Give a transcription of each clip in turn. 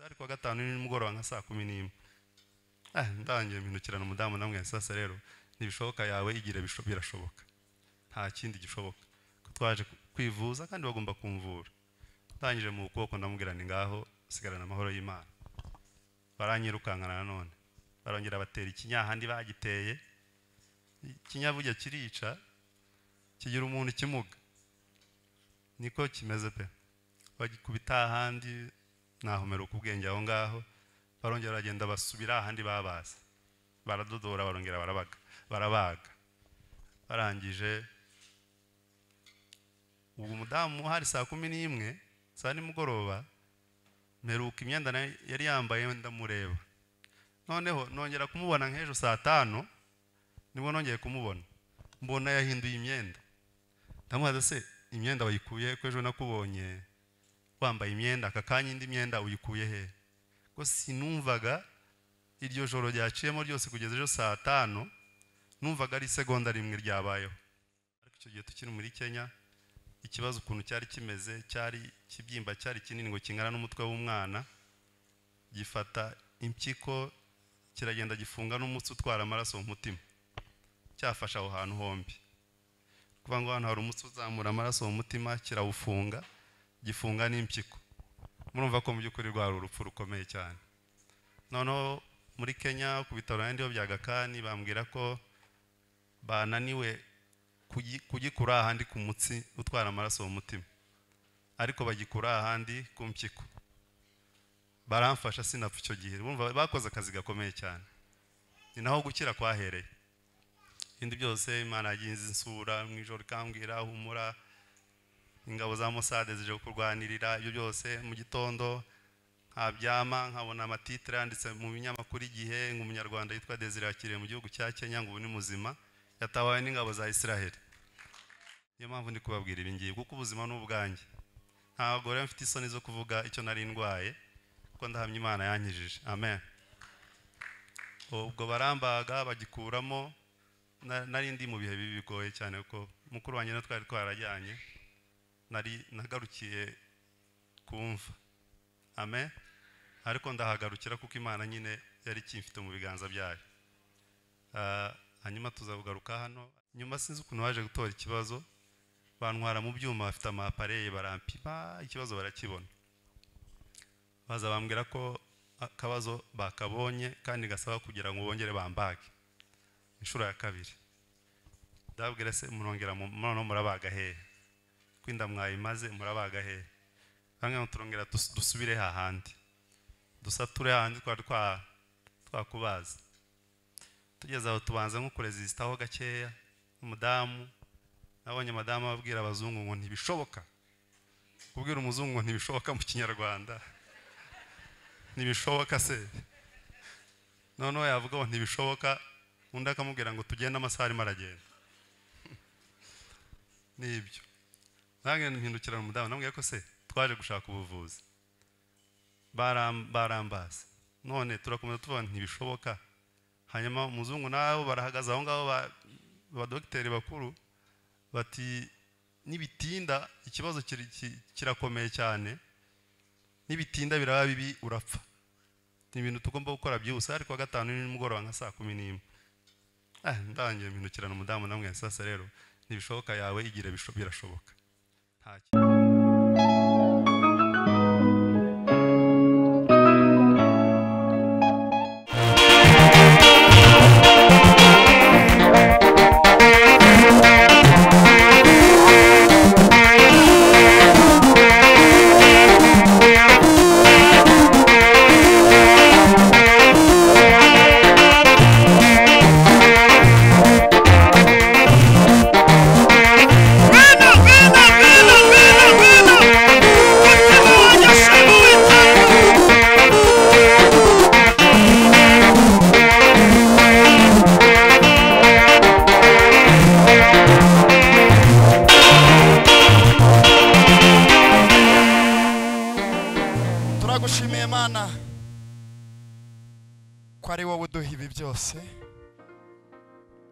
ari kuwa gatanu nimugoroba nka saa kumi n'imwe ndangiye mpindukirana umudamu namwe sasa rero ntibishoboka yawe igira birashoboka nta kindi gishoboka ko twaje kwivuza kandi bagomba kumvura ndangije mu kuboko ndamubwira ni ngaho sigarana amahoro y'imana baranyirukankana nanone barongera batera ikinyahandi bagiteye ikinyabuge kirica kigira umuntu ikimuga niko kimeze pe bagikubita ahandi nahomera ubwenge aho ngaho barongera baragenda basubira ahandi babaza baradodora barongera barabaga barabaga barangije ubu umudamu hari saa kumi n'imwe saa nimugoroba mperuka imyenda yari yambaye ndamureba noneho nongera kumubona nk'ejo saa tanu nibwo nongeye kumubona mbona yahinduye imyenda ndamubaza se imyenda wayikuye ko ejo nakubonye wambaye imyenda aka kanya indi myenda uyikuye he ko sinumvaga iryo joro ryaciyemo ryose kugeza ejo saa tanu numvaga ari isegonda rimwe ryabayeho ariko icyo gihe tukiri muri kenya ikibazo ukuntu cyari kimeze cyari kibyimba cyari kinini ngo kingana n'umutwe w'umwana gifata impyiko kiragenda gifunga n'umutsi utwara amaraso mu mutima cyafashe aho hantu hombi kuvuga ngo hano hari umutsi uzamura amaraso mu mutima kirawufunga gifunga n'impyiko murumva ko mu by'ukuri rwari urupfu rukomeye cyane noneho muri kenya ku bitaro n'andi bya gakani bambwira ko bananiwe kugikura ahandi ku mutsi utwara amaraso mu mutima ariko bagikura ahandi ku mpyiko baramfasha sinapfa icyo gihe bumva bakoze akazi gakomeye cyane ni naho gukira kwahereye ibindi byose imana yagiye insura mu ijoro ikambwira humura ingabo za musade zije kurwanirira ibyo byose mu gitondo nkabyama nkabona amatitire yanditse mu binyamakuru igihe ngo umunyarwanda yitwa desire yakiriye mu gihugu cya kenya ngo ubu ni muzima yatabawe n'ingabo za israheli niyo mpamvu ndi kubabwira ibi ngibi kuko ubuzima ni ubwanjye ntabwo rero mfite isoni zo kuvuga icyo nari ndwaye kuko ndahamya imana yankijije amen ubwo barambaga bagikuramo nari ndi mu bihe bibi bigoye cyane kuko mukuru wanjye na twari twarajyanye nari nagarukiye kumva amen ariko ndahagarukira kuko imana nyine yari ikimfite mu biganza byayo hanyuma tuzabugaruka hano nyuma sinzi ukuntu waje gutora ikibazo bantwara mu byuma bafite amapareye barampima ikibazo barakibona baza bambwira ko akabazo bakabonye kandi gasaba kugira ngo bongere bambage inshuro ya kabiri ndababwira se murongera noneho murabaga hehe kwinda mwayimaze murabaga hehe bamwe turongera dusubire hahandi dusature hahandi twari twakubaza tugeze aho tubanza nko kurezisitaho gakeya umudamu nabonye madamu ababwira abazungu ngo ntibishoboka kubwira umuzungu ngo ntibishoboka mu kinyarwanda ntibishoboka se noneho yavuga ngo ntibishoboka undi akamubwira ngo tugende amasaha arimo aragenda nibyo nange mpindukirana umudamu namubwira ko se twaje gushaka ubuvuzi barambaza none turakomeza tuvuga ntibishoboka hanyuma umuzungu nabo barahagaze aho ngaho abadogiteri bakuru bati nibitinda ikibazo kirakomeye cyane nibitinda biraba bibi urapfa ni ibintu tugomba gukora byihuse ariko gatanu nimugoroba nka saa kumi n'imwe ndangiye mpindukirana umudamu namwe sasa rero ntibishoboka yawe igira birashoboka nta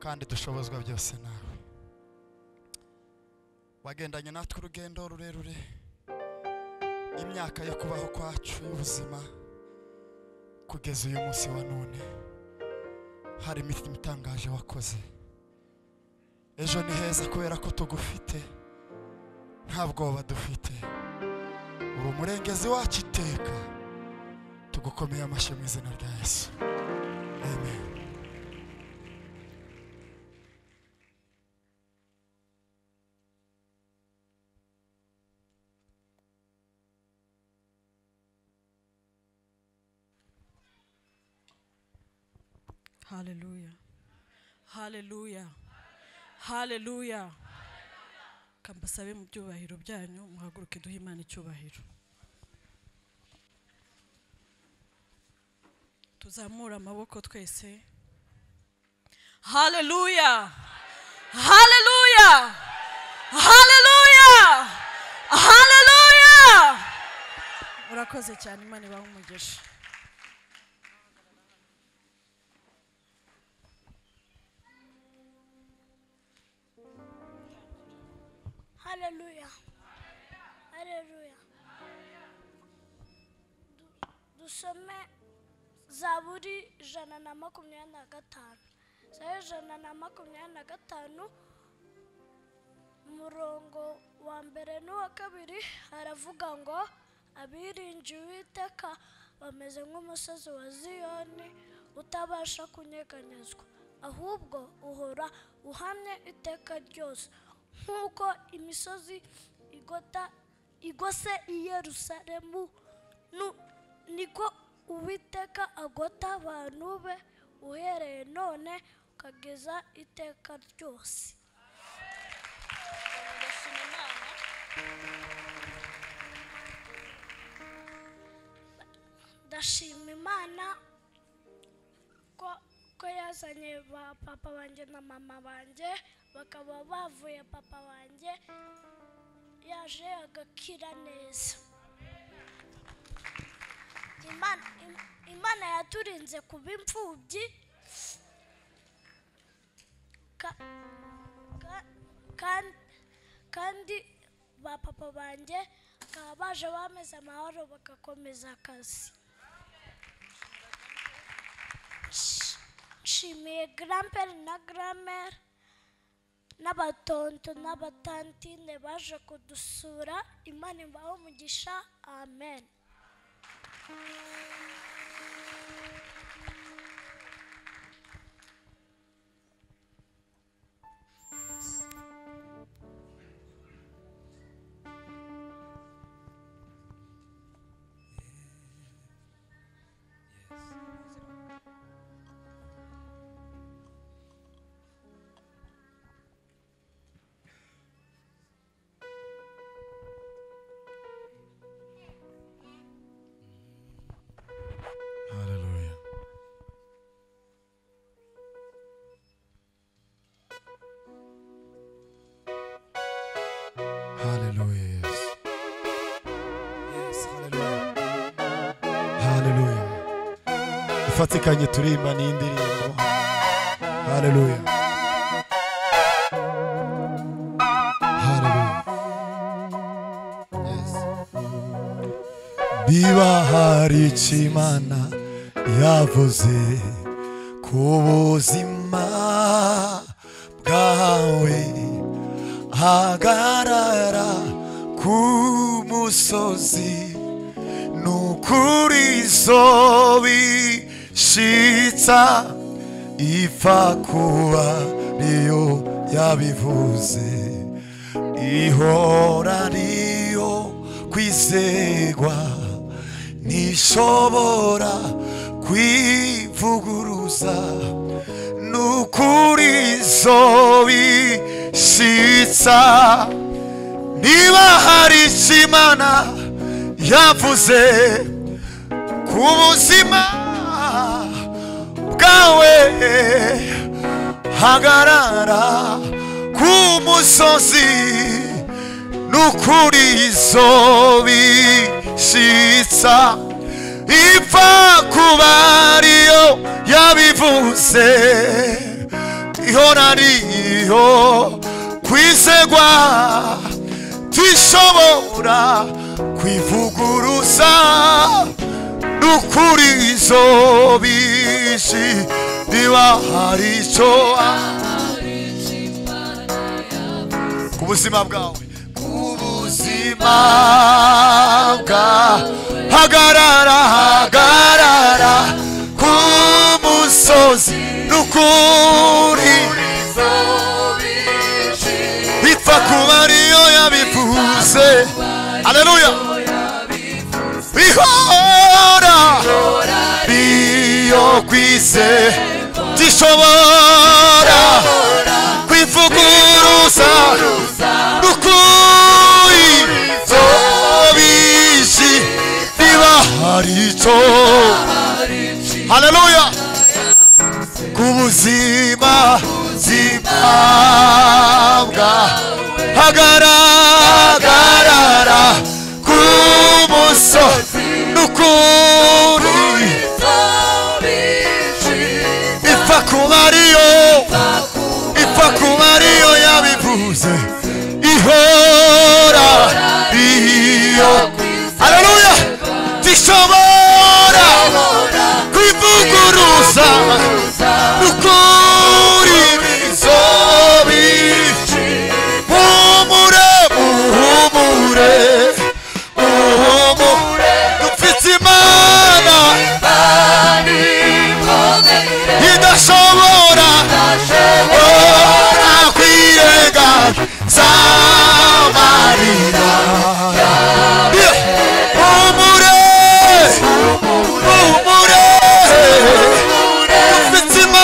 kandi dushobozwa byose nawe wagendanye natwe urugendo rurerure imyaka yo kubaho kwacu y'ubuzima kugeza uyu munsi wa none hari imirimo itangaje wakoze ejo ni heza kubera ko tugufite nta bwoba dufite uri umurengezi wacu iteka tugukomeye amashyi mu izina rya yesu amen Hallelujah. Hallelujah. Hallelujah. Kambasabe mu byubahiro byanyu muhaguruke duhe Imana icyubahiro. Tuzamure amaboko twese. Hallelujah. Hallelujah. Hallelujah. Hallelujah. Urakoze cyane Imana ibahe umugisha. Hallelujah. Hallelujah. Du- Dusome Zaburi ijana na makumyabiri na gatanu. Zaburi ijana na makumyabiri na gatanu umurongo wa mbere n'uwa kabiri haravuga ngo abiringiye uwiteka bameze nk'umusozi wa ziyoni utabasha kunyeganyezwa ahubwo uhora uhamye iteka ryose nk'uko imisozi igota igose i yerusalemu nu- niko uwiteka agota abantu be uhereye none ukageza iteka ryose ndashima imana ko ko yazanye ba papa banjye na mama banjye bakaba bavuye papa wanjye yaje agakira neza imana, im- imana yaturinze kuba imfubyi ka, ka, kan- kandi ba papa banjye bakaba baje bameze amahoro bagakomeza akazi Nsh- nshimiye grandpere na grandmere n'abatonto n'abatantine baje kudusura imana ibahe umugisha amen Hallelujah. Hallelujah. Yes. Yes, hallelujah. Hallelujah. ifatikanye turimba ni indirimbo haleluya haleluya Yes. biba hari icyo imana yavuze ku buzima bwawe hagarara ku musozi ni ukuri izuba ishitsa ipfa kuba niyo yabivuze ihora ariyo kwizegwa ntishobora kwivuguruza ni ukuri izuba ishitsa niba hari icyo imana yavuze ku buzima bwawe hagarara ku musozi n'ukuri izo bishitsa ipfa kuba ariyo yabivuze ihora ariyo kwizegwa dushobora kwivuguruza ni nukurizo bishi niba hari icyo ku buzima bwawe ku buzima bwawe hagarara hagarara ku musozi nukuri ipfa kuba ariyo yabivuze aleluya bihora biyo kwise gishobora kwivuguruza nukuri zobishi niba hari icyo haleluya ku buzima zima bwa hagaragara ku musozi n'ukuri ipfa kuba ariyo ipfa kuba ariyo yabivuze ihora iyo haleluya gishobora kwivuguruza ukuri bizobici humure uhumure uhumure dupfitse imana idashobora ora kwirega zamarira humure humure dufite imana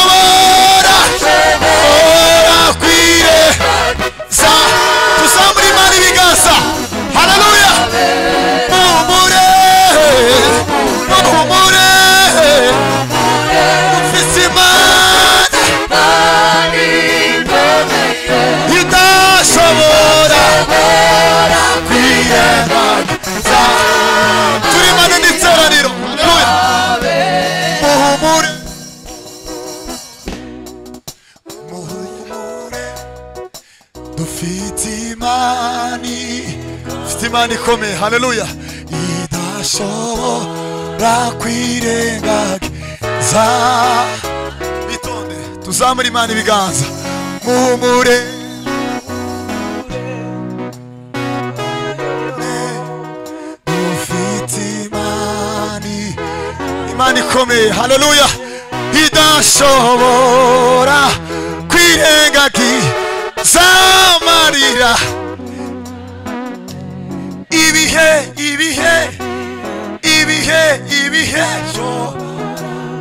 Haleluya. idashobora ora kwirega sa tuzamura imana ibiganza haleluya muhumure muhumure ufite imana idashobora kwirengagiza turi imana n'iteraniro haleluya muhumure muhumure dufite imani dufite imani ikomeye haleluya idashobora kwirengagiza bitonde tuzamure imana ibiganza muhumure dufite imani imana ikomeye haleluya idashobora kwirengagiza amarira ibihe ibihe ibihe ibihe yo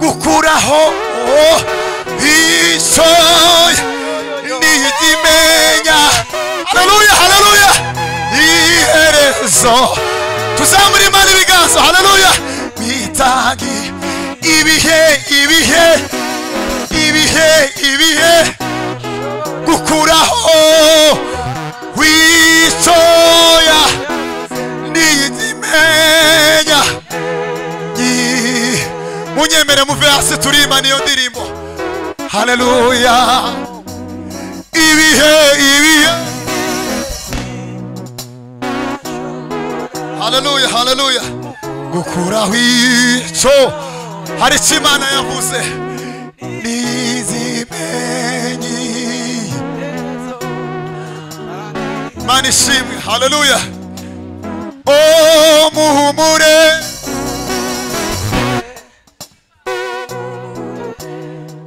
gukuraho isoya nigimenya haleluya haleluya iherezo tuzamura imana ibiganza haleluya bitangi ibihe ibihe ibihe ibihe gukuraho wisoya nigimenya Yi- munyemere muve hasi turima niyo ndirimbo haleluya ibihe ibihe haleluya haleluya gukuraho icyo hari icyo imana yavuze nizimenyi imana ishimwe haleluya o muhumure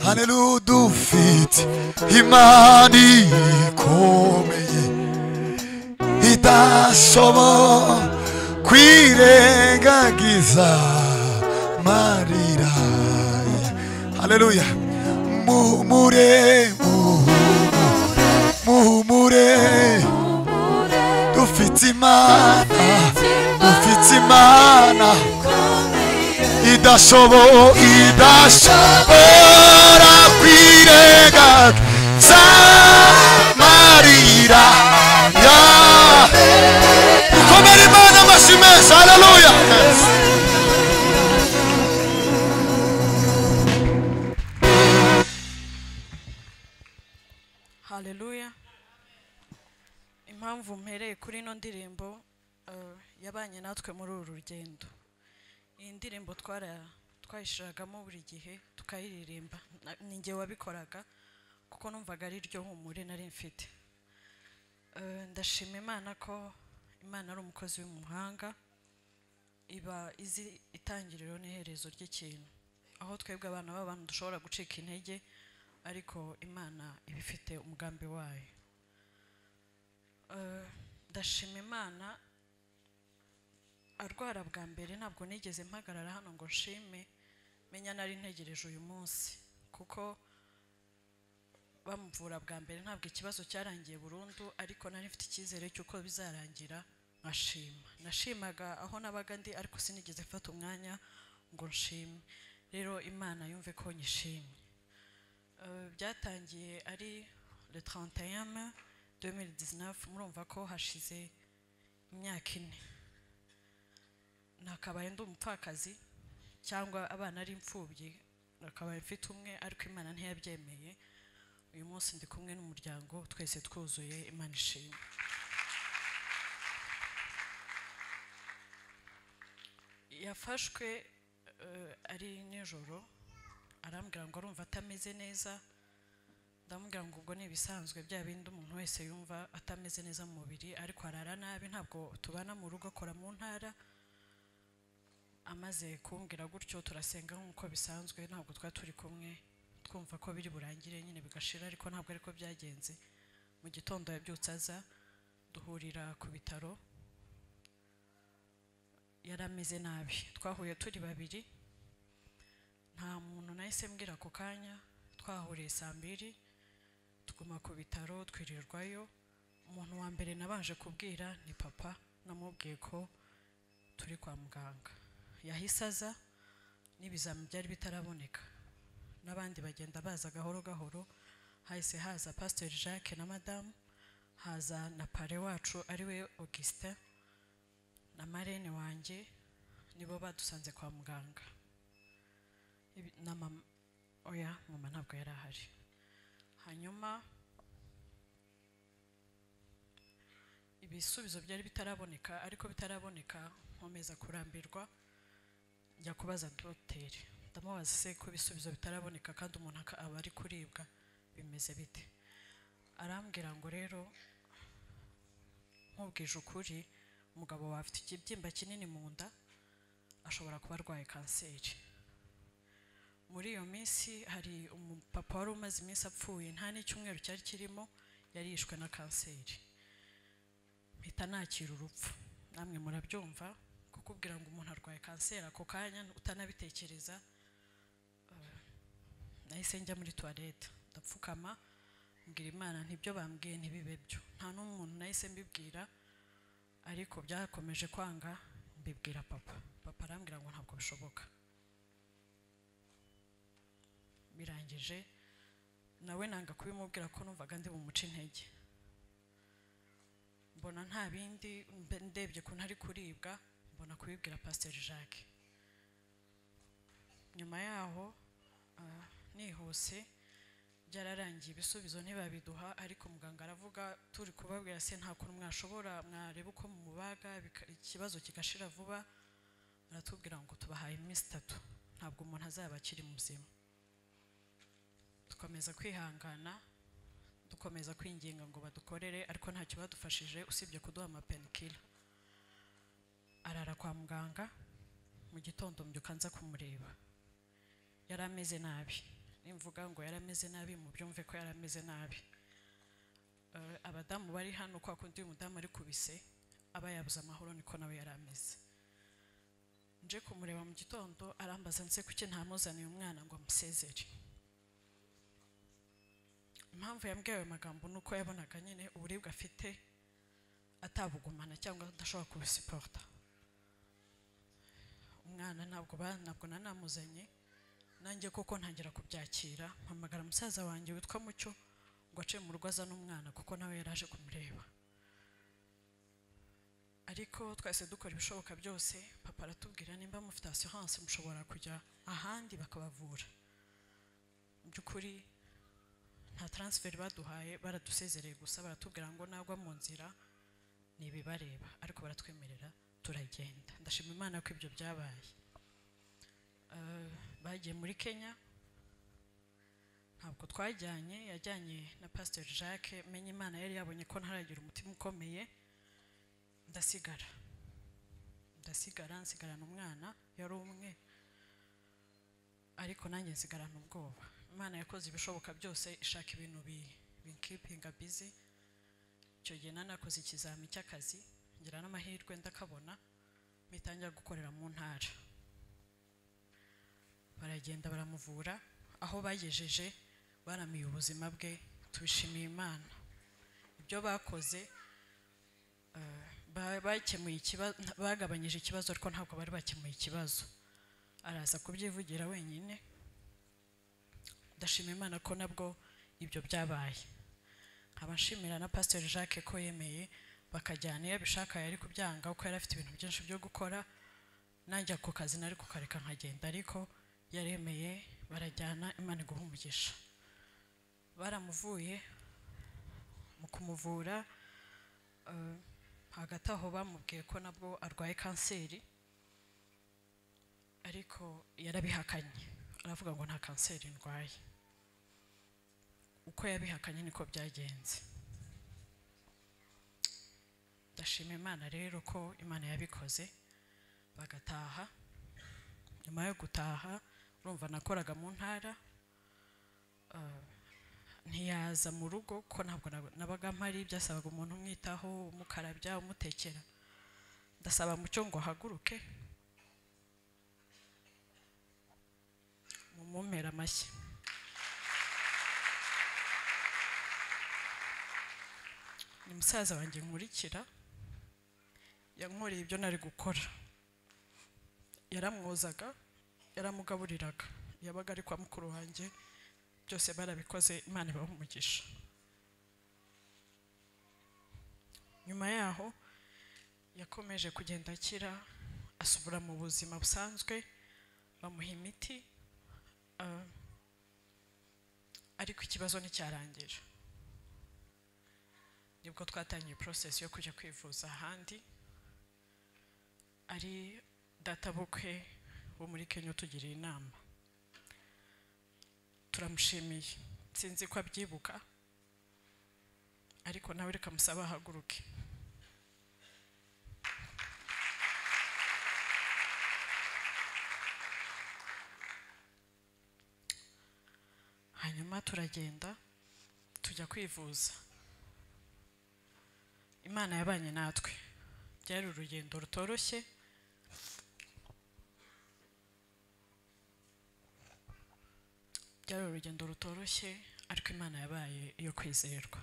Haleluya dufite imani ikomeye idashobora kwirengagiza marira Haleluya muhumure muhumure, muhumure dufite imana dufite imana idashobo idashobora kwirega zamarira ya ukomere imana amashyi meza haleluya haleluya impamvu impamvu mpereye kuri ino ndirimbo eh, yabanye natwe muri uru rugendo iyi ndirimbo twara twayishiragamo buri gihe tukayiririmba Na- ni njye wabikoraga kuko numvaga ari ryo humure nari mfite Eh, ndashima imana ko imana ari umukozi w'umuhanga iba izi itangiriro n'iherezo ry'ikintu aho twebwe abana b'abantu dushobora gucika intege ariko imana iba ifite umugambi wayo Eh, ndashima imana arwara bwa mbere ntabwo nigeze mpagarara hano ngo nshime menya nari ntegereje uyu munsi kuko bamuvura bwa mbere ntabwo ikibazo cyarangiye burundu ariko nari mfite icyizere cy'uko bizarangira nkashima nashimaga aho nabaga ndi ariko sinigeze mfata umwanya ngo nshime rero imana yumve ko nyishimye Eh, byatangiye ari le 31 mai 2019 murumva ko hashize imyaka ine nakabaye ndi umupfakazi cyangwa abana ari imfubyi nakabaye mfite umwe ariko imana ntiyabyemeye uyu munsi ndi kumwe n'umuryango twese twuzuye imana ishimwe yafashwe eh, ari nijoro arambwira ngo arumva atameze neza ndamubwira ngo ubwo ni ibisanzwe bya bindi umuntu wese yumva atameze neza mu mubiri ariko arara nabi ntabwo tubana mu rugo akora mu ntara amaze kumbwira gutyo turasenga nk'uko bisanzwe ntabwo twari turi kumwe twumva ko biri burangire nyine bigashira ariko ntabwo ariko byagenze mu gitondo yabyutse aza duhurira ku bitaro yari ameze nabi twahuye turi babiri nta muntu nahise mbwira ako kanya twahuriye saa mbiri tuguma ku bitaro twirirwayo umuntu wa mbere nabanje kubwira ni papa namubwiye ko turi kwa muganga yahise aza n'ibizami byari bitaraboneka n'abandi bagenda baza gahoro gahoro hahise haza pasiteri jacques na madamu haza na pare wacu ariwe augustin na marene wanjye nibo badusanze kwa muganga Ibi- na mama oya mama ntabwo yari ahari hanyuma ibisubizo byari bitaraboneka ariko bitaraboneka nkomeza kurambirwa njya kubaza dogiteri ndamubaza se ko ibisubizo bitaraboneka kandi umuntu aka- aba ari kuribwa bimeze bite arambwira ngo rero nkubwije ukuri umugabo wawe afite ikibyimba kinini mu nda ashobora kuba arwaye kanseri muri iyo minsi hari umupapa wari umaze iminsi apfuye nta n'icyumweru cyari kirimo yari yishwe na kanseri mpita nakira urupfu namwe murabyumva kukubwira ngo umuntu arwaye kanseri ako kanya utanabitekereza eh, nahise njya muri tuwarete ndapfukama mbwira imana ntibyo bambwiye ntibibe byo nta n'umuntu nahise mbibwira ariko byakomeje kwanga mbibwira papa papa arambwira ngo ntabwo bishoboka birangije nawe nanga kubimubwira ko numvaga ndi bumuce intege mbona nta bindi mbe- ndebye ko ntari kuribwa mbona kubibwira pasiteri jacques nyuma yaho ah, nihuse byararangiye ibisubizo ntibabiduha ariko muganga aravuga turi kubabwira se nta kuntu mwashobora mwareba uko mumubaga bika- ikibazo kigashira vuba aratubwira ngo tubahaye iminsi itatu ntabwo umuntu azaba akiri muzima dukomeza kwihangana dukomeza kwinginga ngo badukorere ariko ntacyo badufashije usibye kuduha amapenikila arara kwa muganga mu gitondo mbyuka nza kumureba yari ameze nabi nimvuga ngo yari ameze nabi mu byumve ko yari ameze nabi Eh, abadamu bari hano kwa kundi uyu mudamu ari kubise aba yabuze amahoro niko nawe yari ameze nje kumureba mu gitondo arambaza nse kuki ntamuzaniye umwana ngo amusezere impamvu yambwiye ayo magambo ni uko yabonaga nyine uburibwe afite atabugumana cyangwa adashobora kubusipota umwana ntabwo ba- ntabwo nanamuzanye nanjye kuko ntangira kubyakira mpamagara musaza wanjye witwa mucyo ngo ace mu rugo azane umwana kuko nawe yari aje kumureba ariko twese dukora ibishoboka byose papa aratubwira nimba mufite asiranse mushobora kujya ahandi bakabavura mu by'ukuri nta taransiferi baduhaye baradusezereye gusa baratubwira ngo nagwa mu nzira ni ibibareba ariko baratwemerera turagenda ndashima imana ko ibyo byabaye Eh, bagiye muri kenya ntabwo twajyanye yajyanye na pasiteri jacques menya imana yari yabonye ko ntaragira umutima ukomeye ndasigara ndasigara nsigarana umwana yari umwe ariko nanjye nsigarana ubwoba imana yakoze ibishoboka byose ishaka ibintu bi- binkipinga bizi icyo gihe nari nakoze ikizami cy'akazi ngira n'amahirwe ndakabona mbitangira gukorera mu ntara baragenda baramuvura aho bagejeje baramiye ubuzima bwe tubishimiye imana ibyo bakoze eh, ba- bakemuye ikibazo bagabanyije ikibazo ariko ntabwo bari bakemuye ikibazo araza kubyivugira wenyine ndashima imana ko nabwo ibyo byabaye nkaba nshimira na pasiteri jacques ko yemeye bakajyana iyo abishaka yari kubyanga kuko yari afite ibintu byinshi byo gukora najya ku kazi nari kukareka nkagenda ariko yaremeye barajyana imana iguha umugisha baramuvuye mu kumuvura eh, hagati aho bamubwiye ko nabwo arwaye kanseri ariko yarabihakanye aravuga ngo nta kanseri ndwaye uko yabihakanye niko byagenze ndashima imana rero ko imana yabikoze bagataha nyuma yo gutaha urumva nakoraga mu ntara eh, ntiyaza mu rugo ko ntabwo nab- nabaga mpari byasabaga umuntu umwitaho umukarabya umutekera ndasaba mucyo ngo ahaguruke mumumpera amashyi ni musaza wanjye nkurikira yankoreye ibyo nari gukora yaramwozaga yaramugaburiraga yabaga ari kwa mukuru wanjye byose barabikoze imana ibaha umugisha nyuma yaho yakomeje kugenda akira asubira mu buzima busanzwe bamuha imiti ah, ariko ikibazo nticyarangira nibwo twatangiye process yo kujya kwivuza ahandi ari databukwe wo muri kenya utugiriye inama turamushimiye sinzi ko abyibuka ariko nawe reka musabe ahaguruke hanyuma turagenda tujya kwivuza imana yabanye natwe byari urugendo rutoroshye byari urugendo rutoroshye ariko imana yabaye iyo kwizerwa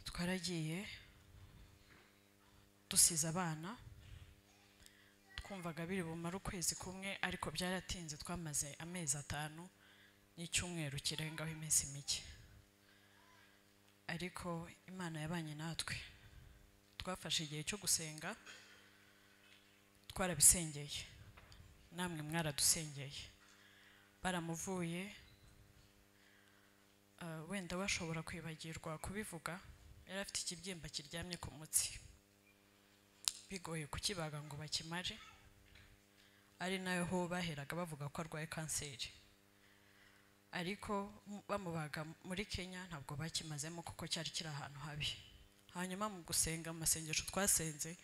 twaragiye dusize abana twumvaga biri bumare ukwezi kumwe ariko byaratinze twamaze amezi atanu n'icyumweru kirengaho iminsi mike ariko imana yabanye natwe twafashe igihe cyo gusenga twarabisengeye namwe mwaradusengeye baramuvuye Ah, wenda bashobora kwibagirwa kubivuga yari afite ikibyimba kiryamye ku mutsi bigoye kukibaga ngo bakimare ari nayo ho baheraga bavuga ko arwaye kanseri ariko mu- bamubaga muri kenya ntabwo bakimazemo kuko cyari kiri ahantu habi hanyuma mu gusenga mu masengesho twasenze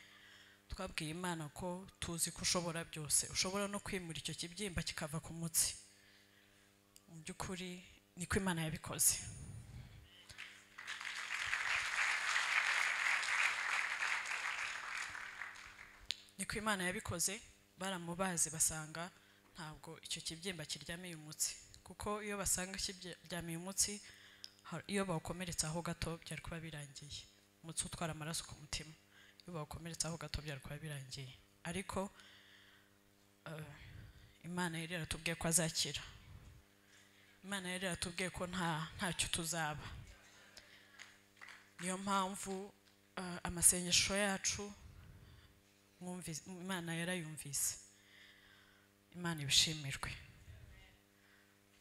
twabwiye imana ko tuzi ko ushobora byose ushobora no kwimura icyo kibyimba kikava ku mutsi mu by'ukuri niko imana yabikoze niko imana yabikoze baramubazi basanga ntabwo icyo kibyimba kiryamiye umutsi kuko iyo basanga kiryamiye umutsi har- iyo bawukomeretsa aho gato byari kuba birangiye umutsi utwara amaraso ku mutima iyo bawukomeretsa aho gato byari kuba birangiye ariko eh, imana yari yaratubwiye ko azakira imana yari yaratubwiye ko nta ntacyo tuzaba niyo mpamvu eh, amasengesho yacu mwumvise- imana yarayumvise imana ibishimirwe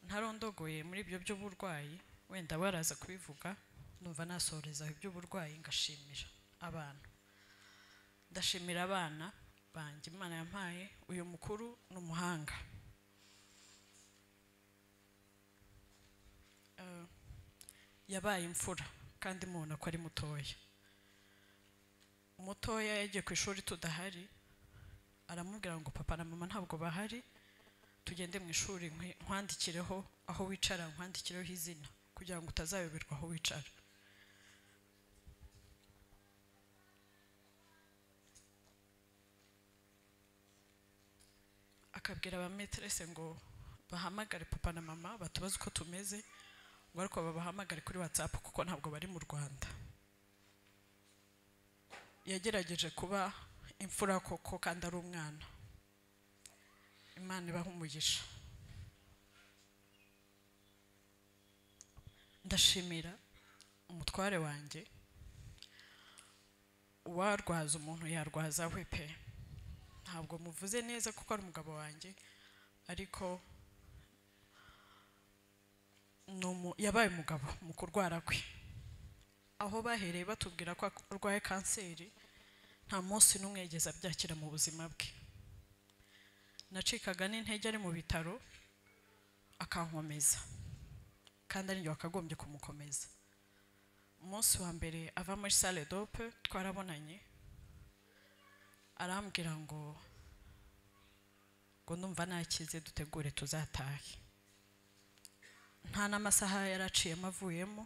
ntarondogoye muri ibyo by'uburwayi wenda baraza kubivuga numva nasohorezaho iby'uburwayi ngashimira abana ndashimira abana banjye imana yampaye uyu mukuru ni umuhanga Eh, yabaye imfura kandi mubona ko ari mutoya mutoya yagiye ku ishuri tudahari aramubwira ngo papa na mama ntabwo bahari tugende mu ishuri nkwi- nkwandikireho aho wicara nkwandikireho izina kugira ngo utazayoberwa aho wicara akabwira abameterese ngo bahamagare papa na mama batubaze uko tumeze ngo ariko babahamagare kuri watsapu kuko ntabwo bari mu rwanda yagerageje kuba imfura koko kandi ari umwana imana ibaha umugisha ndashimira umutware wanjye uwarwaza umuntu yarwaza we pe ntabwo muvuze neza kuko ari umugabo wanjye ariko ni umu- yabaye umugabo mu kurwara kwe aho bahereye batubwira ko arwaye kanseri nta munsi n'umwe yigeze abyakira mu buzima bwe nacikaga n'intege ari mu bitaro akankomeza kandi ari njye wakagombye kumukomeza umunsi wa mbere ava muri sale dope twarabonanye arambwira ngo ngo ndumva nakize dutegure tuzatahe nta n'amasaha yari aciyemo avuyemo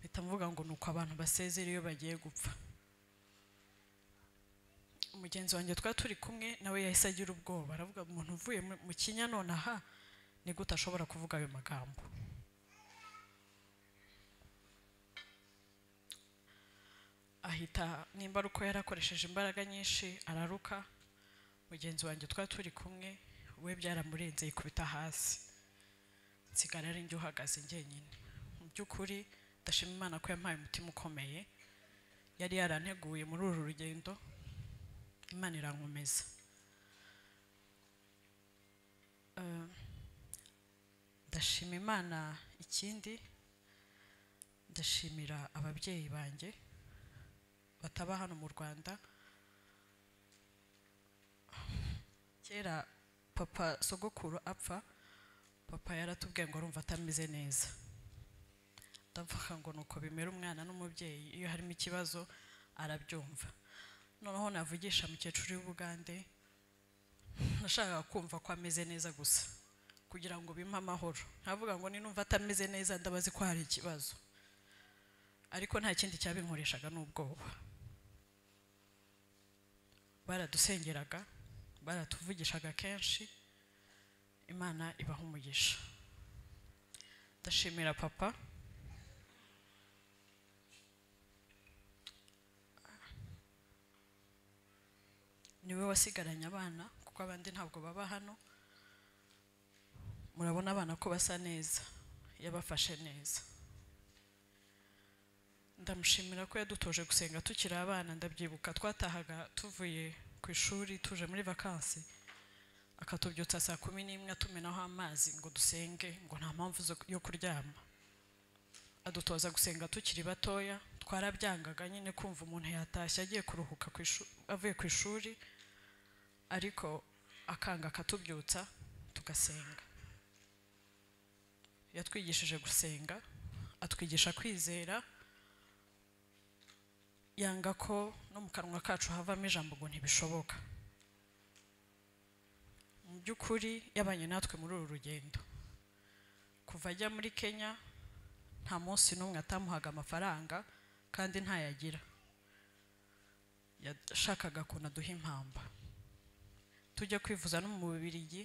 mpita mvuga ngo ni uko abantu basezera iyo bagiye gupfa umugenzi wanjye twari turi kumwe nawe yahise agira ubwoba aravuga umuntu uvuye mu- mu kinya nonaha ni gute ashobora kuvuga ayo magambo ahita nimba ari uko yarakoresheje imbaraga nyinshi araruka mugenzi wanjye twari turi kumwe we byaramurenze yikubita hasi nsigara ari njye uhagaze njyenyine mu by'ukuri ndashima imana ko yampaye umutima ukomeye yari yaranteguye muri uru rugendo imana irankomeza Eh, ndashima imana ikindi ndashimira ababyeyi banjye bataba hano mu rwanda kera papa sogokuru apfa papa yaratubwiye ngo arumva atameze neza ndavuga ngo ni uko bimera umwana n'umubyeyi iyo harimo ikibazo arabyumva noneho navugisha mukecuru w'ubugande nashakaga kumva ko ameze neza gusa kugira ngo bimpe amahoro nkavuga ngo ninumva atameze neza ndabazi ko hari ikibazo ariko nta kindi cyabinkoreshaga n'ubwoba baradusengeraga baratuvugishaga kenshi imana ibaha umugisha ndashimira papa niwe wasigaranye abana kuko abandi ntabwo baba hano murabona abana ko basa neza yabafashe neza ndamushimira ko yadutoje gusenga tukiri abana ndabyibuka twatahaga tuvuye ku ishuri tuje muri vakansi akatubyutsa saa kumi n'imwe atumenaho amazi ngo dusenge ngo nta mpamvu zo- yo kuryama adutoza gusenga tukiri batoya twarabyangaga nyine kumva umuntu yatashye agiye kuruhuka ku ishu- avuye ku ishuri ariko akanga akatubyutsa tugasenga yatwigishije gusenga atwigisha kwizera yanga ko no mu kanwa kacu havamo ijambo ngo ntibishoboka mu by'ukuri yabanye natwe muri uru rugendo kuva ajya muri kenya nta munsi n'umwe atamuhaga amafaranga kandi ntayagira yashakaga ukuntu aduha impamba tujya kwivuza no mu bubirigi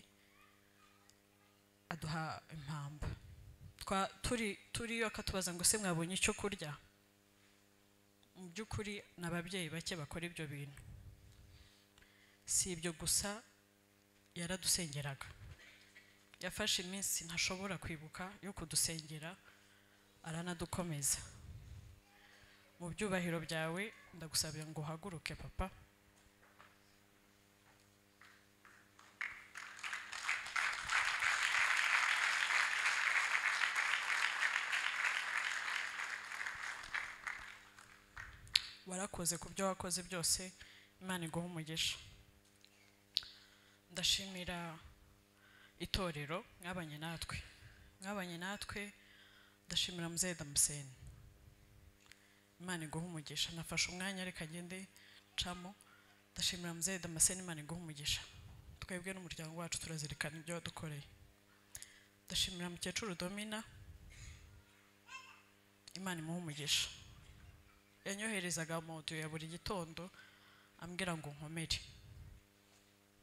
aduha impamba Twa- turi turiyo akatubaza ngo se mwabonye icyo kurya mu by'ukuri ni ababyeyi bake bakora ibyo bintu si ibyo gusa yaradusengeraga yafashe iminsi ntashobora kwibuka yo kudusengera aranadukomeza mu byubahiro byawe ndagusabira ngo uhaguruke papa warakoze ku byo wakoze byose imana iguha umugisha ndashimira itorero mwabanye natwe mwabanye natwe ndashimira muzehe damuseni imana iguha umugisha nafashe umwanya ariko agende ncamo ndashimira muzehe damaseni imana iguha umugisha twebwe n'umuryango wacu turazirikana ibyo wadukoreye ndashimira mukecuru domina imana imuhe umugisha yanyoherezaga amodiyo ya buri gitondo ambwira ngo nkomere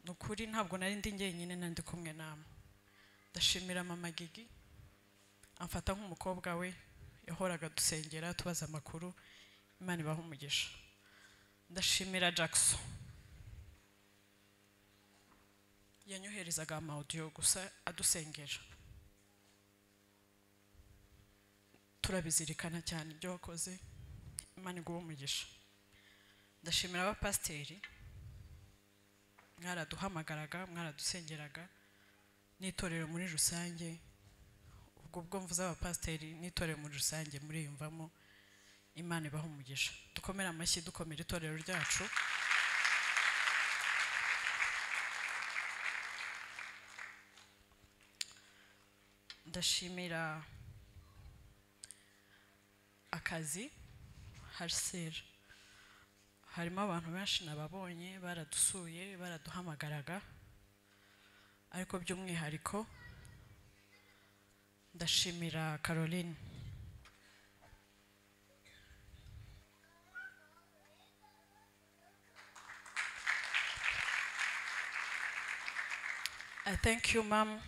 ni ukuri ntabwo nari ndi njyenyine nandi kumwe namwe ndashimira mama gigi amfata nk'umukobwa we yahoraga dusengera tubaza amakuru imana ibaha umugisha ndashimira jackson yanyoherezaga amawudiyo gusa adusengera turabizirikana cyane ibyo wakoze imana iguha umugisha ndashimira abapasiteri mwaraduhamagaraga mwaradusengeraga n'itorero muri rusange ubwo bwo mvuze abapasiteri n'itorero muri rusange muriyumvamo imana ibaha umugisha dukomere amashyi dukomere itorero ryacu ndashimira akazi harisera harimo abantu benshi nababonye baradusuye baraduhamagaraga ariko by'umwihariko ndashimira caroline I thank you, Mom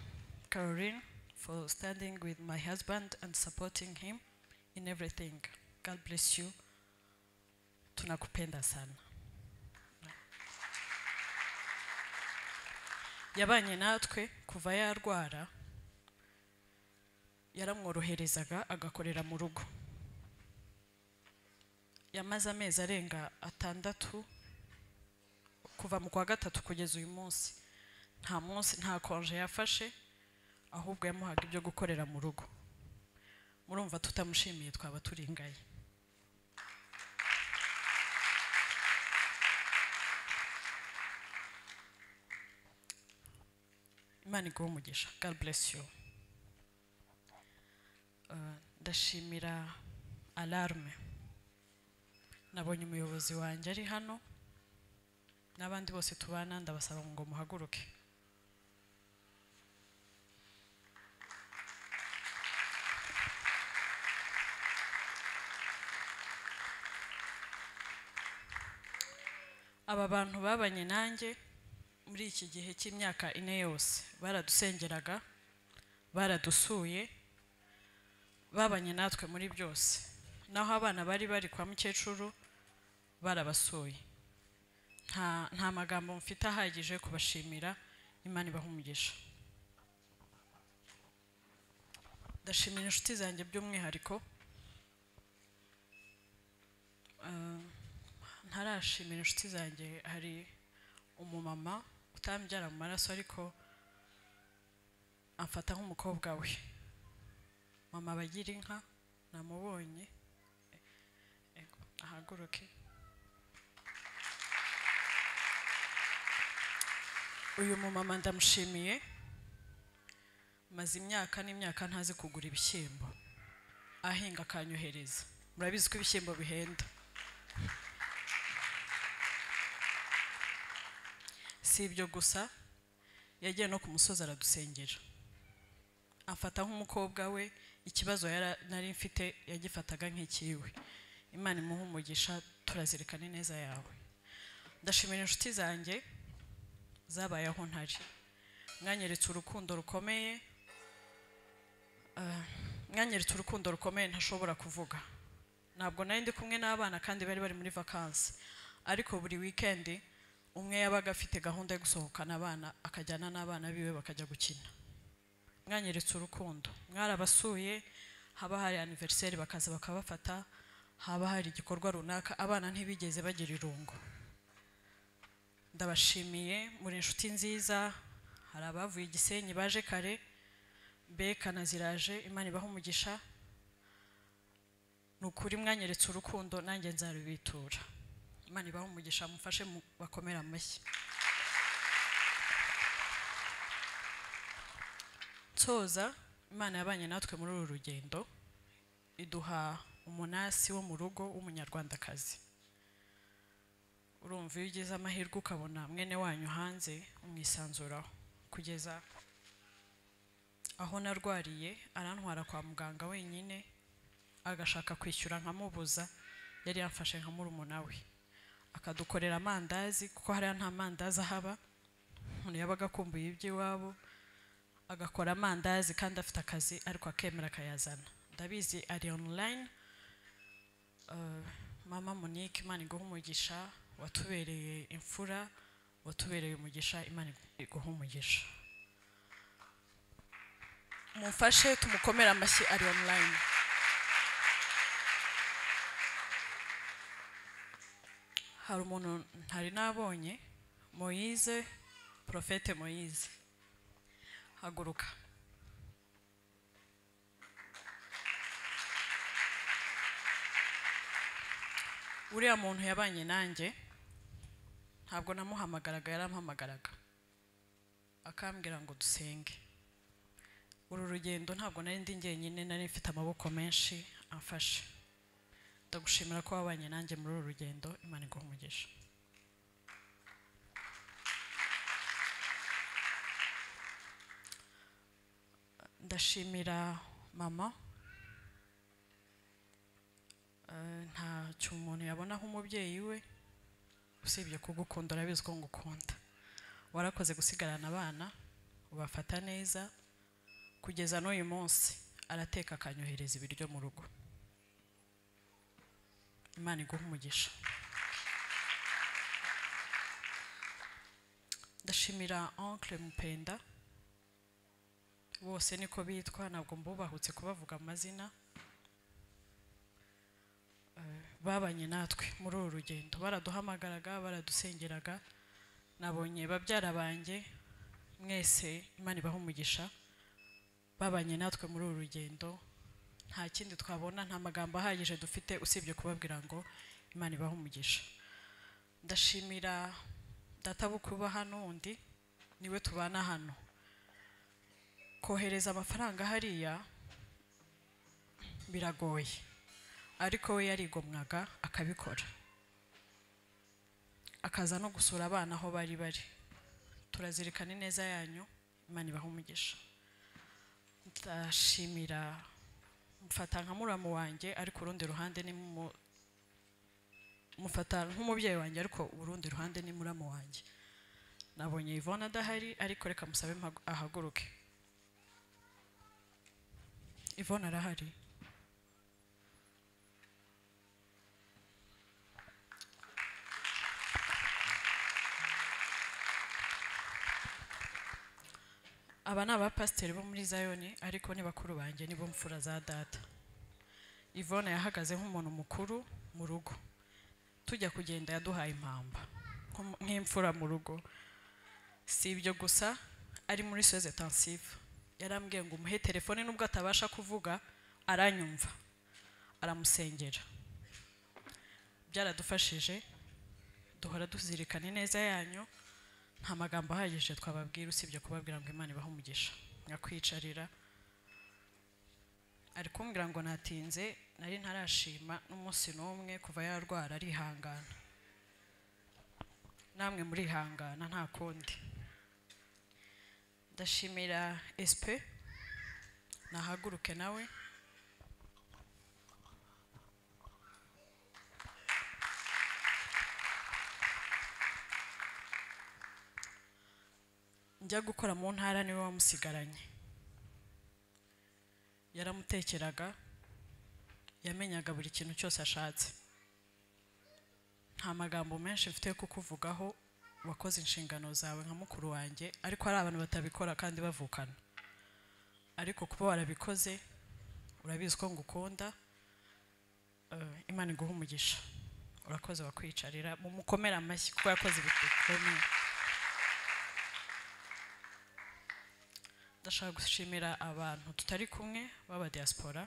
Caroline, for standing with my husband and supporting him in everything. God bless you. Tunakupenda sana. Yabanye natwe kuva yarwara yaramworoherezaga agakorera mu rugo. Yamaze amezi arenga atandatu kuva mu kwa gatatu kugeza uyu munsi. nta munsi nta konje yafashe ahubwo yamuhaga ibyo gukorera mu rugo murumva tutamushimiye twaba turingaye imana iguha umugisha god bless you Uh, ndashimira alarme nabonye umuyobozi wanjye ari hano n'abandi bose tubana ndabasaba ngo muhaguruke aba bantu babanye nanjye muri iki gihe cy'imyaka ine yose baradusengeraga baradusuye babanye natwe muri byose naho abana bari bari kwa mukecuru barabasuye nta nta magambo mfite ahagije kubashimira imana ibaha umugisha ndashimira inshuti zanjye by'umwihariko Ah, ntarashimira inshuti zanjye hari umumama utambyara mu maraso ariko amfata nk'umukobwa we mama bagira inka namubonye Eh, eh, ahaguruke uyu mumama ndamushimiye maze imyaka n'imyaka ntazi kugura ibishyimbo ahinga akanyohereza murabizi ko ibishyimbo bihenda si ibyo gusa yagiye no ku musozi aradusengera afata nk'umukobwa we ikibazo yara- nari mfite yagifataga nk'ikiwe imana imuhe umugisha turazirikane neza yawe ndashimira inshuti zanjye zabaye aho ntari mwanyeretse urukundo rukomeye Ah, mwanyeretse urukundo rukomeye ntashobora kuvuga ntabwo nari ndi kumwe n'abana kandi bari bari muri vakansi ariko buri wikendi umwe yabaga afite gahunda yo gusohokana abana akajyana n'abana biwe bakajya gukina mwanyeretse urukundo mwarabasuye haba hari aniveriseri bakaza bakabafata haba hari igikorwa runaka abana ntibigeze bagira irungu ndabashimiye muri inshuti nziza hari abavuye igisenyi baje kare mbeka na ziraje imana ibaha umugisha ni ukuri mwanyeretse urukundo nanjye nzarubitura imana ibahe umugisha mufashe mu- bakomere amashyi nsoza imana yabanye natwe muri uru rugendo iduha umunasi wo mu rugo w'umunyarwandakazi urumva iyo ugize amahirwe ukabona mwene wanyu hanze umwisanzuraho kugeza aho narwariye arantwara kwa muganga wenyine agashaka kwishyura nkamubuza yari yamfashe nka murumuna we akadukorera amandazi kuko hariya nta mandazi ahaba umuntu yabaga akumbuye iby'iwabo agakora amandazi kandi afite akazi ariko akemera akayazana ndabizi ari online Uh, mama monique imana iguha umugisha watubereye imfura watubereye umugisha imana iguha umugisha mumfashe tumukomere amashyi ari online hari umuntu ntari nabonye moyize porofete moyize haguruka uriya muntu yabanye nanjye ntabwo namuhamagaraga yarampamagaraga akambwira ngo dusenge uru rugendo ntabwo nari ndi njyenyine nari mfite amaboko menshi amfashe ndagushimira ko wabanye nanjye muri uru rugendo imana iguha umugisha ndashimira mama Eh, ntacyo umuntu yabona nk'umubyeyi we usibye kugukunda urabizi ko ngukunda warakoze gusigarana abana ubafata neza kugeza n'uyu munsi arateka akanyohereza ibiryo mu rugo imana iguha umugisha ndashimira oncle mupenda bose niko bitwa ntabwo mbubahutse kubavuga amazina babanye natwe muri uru rugendo baraduhamagaraga baradusengeraga nabonye babyara banjye mwese imana ibaha umugisha babanye natwe muri uru rugendo nta kindi twabona nta magambo ahagije dufite usibye kubabwira ngo imana ibaha umugisha ndashimira data bo kuba hano undi niwe tubana hano kohereza amafaranga hariya biragoye ariko we yarigomwaga akabikora akaza no gusura abana aho bari bari turazirikana ineza yanyu imana ibaha umugisha ndashimira mfata nka muramu wanjye ariko urundi ruhande ni mu- mufata nk'umubyeyi wanjye ariko urundi ruhande ni muramu wanjye nabonye Yvonne adahari ariko reka musabe mpagu- ahaguruke Yvonne arahari aba ni abapasiteri bo muri zayoni ariko ni bakuru banjye nibo mfura za data Yvonne yahagaze nk'umuntu mukuru mu rugo tujya kugenda yaduhaye impamba nk'um- nk'imfura mu rugo si ibyo gusa ari muri soze tansive yarambwiye ngo umuhe telefone nubwo atabasha kuvuga aranyumva aramusengera byaradufashije duhora tuzirikana ineza yanyu nta magambo ahagije twababwira usibye kubabwira ngo imana ibahe umugisha nyakwicarira ari kumbwira ngo natinze nari ntarashima n'umunsi n'umwe kuva yarwara arihangana namwe murihangana nta kundi ndashimira esipe nahaguruke nawe njya gukora mu ntara niwe wamusigaranye yaramutekeraga yamenyaga buri kintu cyose ashatse nta magambo menshi mfite yo kukuvugaho wakoze inshingano zawe nka mukuru wanjye ariko hari abantu batabikora kandi bavukana ariko kuba warabikoze urabizi ko ngukunda eh, imana iguha umugisha urakoze wakwicarira mumukomere amashyi kuko yakoze ibikomeye ndashaka gushimira abantu tutari kumwe b'abadiaspora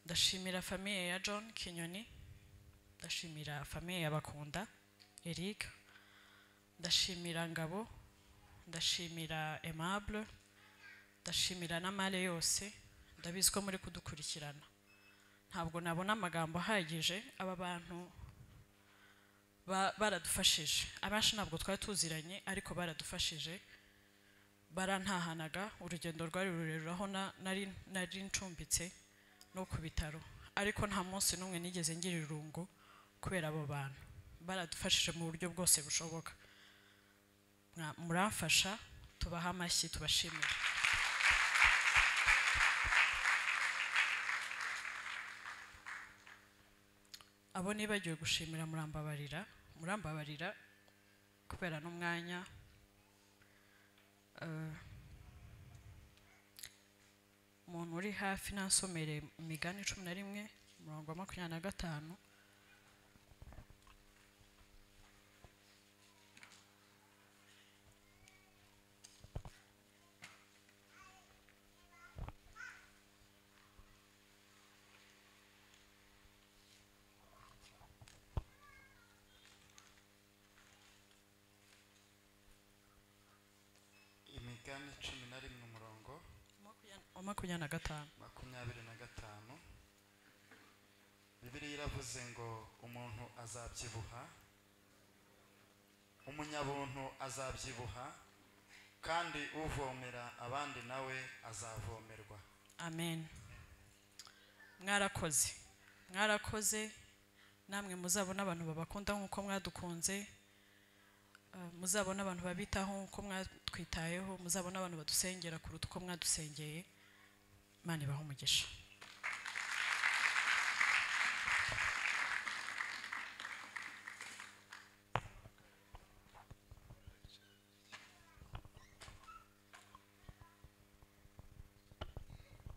ndashimira famiye ya john kinyoni ndashimira famiye y'abakunda eric ndashimira ngabo ndashimira aimable ndashimira n'amare yose ndabizi ko muri kudukurikirana ntabwo nabona amagambo ahagije aba bantu ba- baradufashije abenshi ntabwo twari tuziranye ariko baradufashije barantahanaga urugendo rwari rurerure aho na- nari nari ncumbitse no ku bitaro ariko nta munsi n'umwe nigeze ngira irungu kubera abo bantu baradufashije mu buryo bwose bushoboka Mwa- muramfasha tubaha amashyi tubashimira abo nibagiwe gushimira murambabarira murambabarira kubera n'umwanya Eh, umuntu uri hafi ntasomereye imigani cumi na rimwe umurongo wa makumyabiri na gatanu imigani cumi na rimwe umurongo makumyabiri- wa makumyabiri na gatanu makumyabiri na gatanu bibiriya iravuze ngo umuntu azabyibuha umunyabuntu azabyibuha kandi uvomera abandi nawe azavomerwa amen mwarakoze mwarakoze namwe muzabona abantu babakunda nk'uko mwadukunze Eh, muzabona abantu babitaho nk'uko mwatwitayeho muzabona abantu badusengera kuruta uko mwadusengeye imana ibahe umugisha